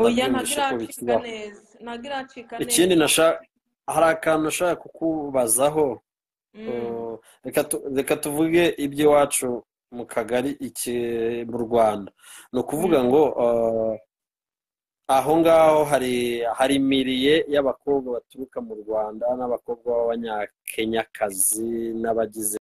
oya ntabwo ndabyumvishe ko iracika bikibaho neza ntabwo iracika ikindi neza nasha hari akantu nashaka kukubazaho Mm. Eh, reka tu- reka tuvuge iby'iwacu mu kagari iki mu rwanda ni ukuvuga Mm. ngo eh, aho ngaho hari hari imiriye y'abakobwa baturuka mu rwanda n'abakobwa b'abanyakenyakazi n'abagize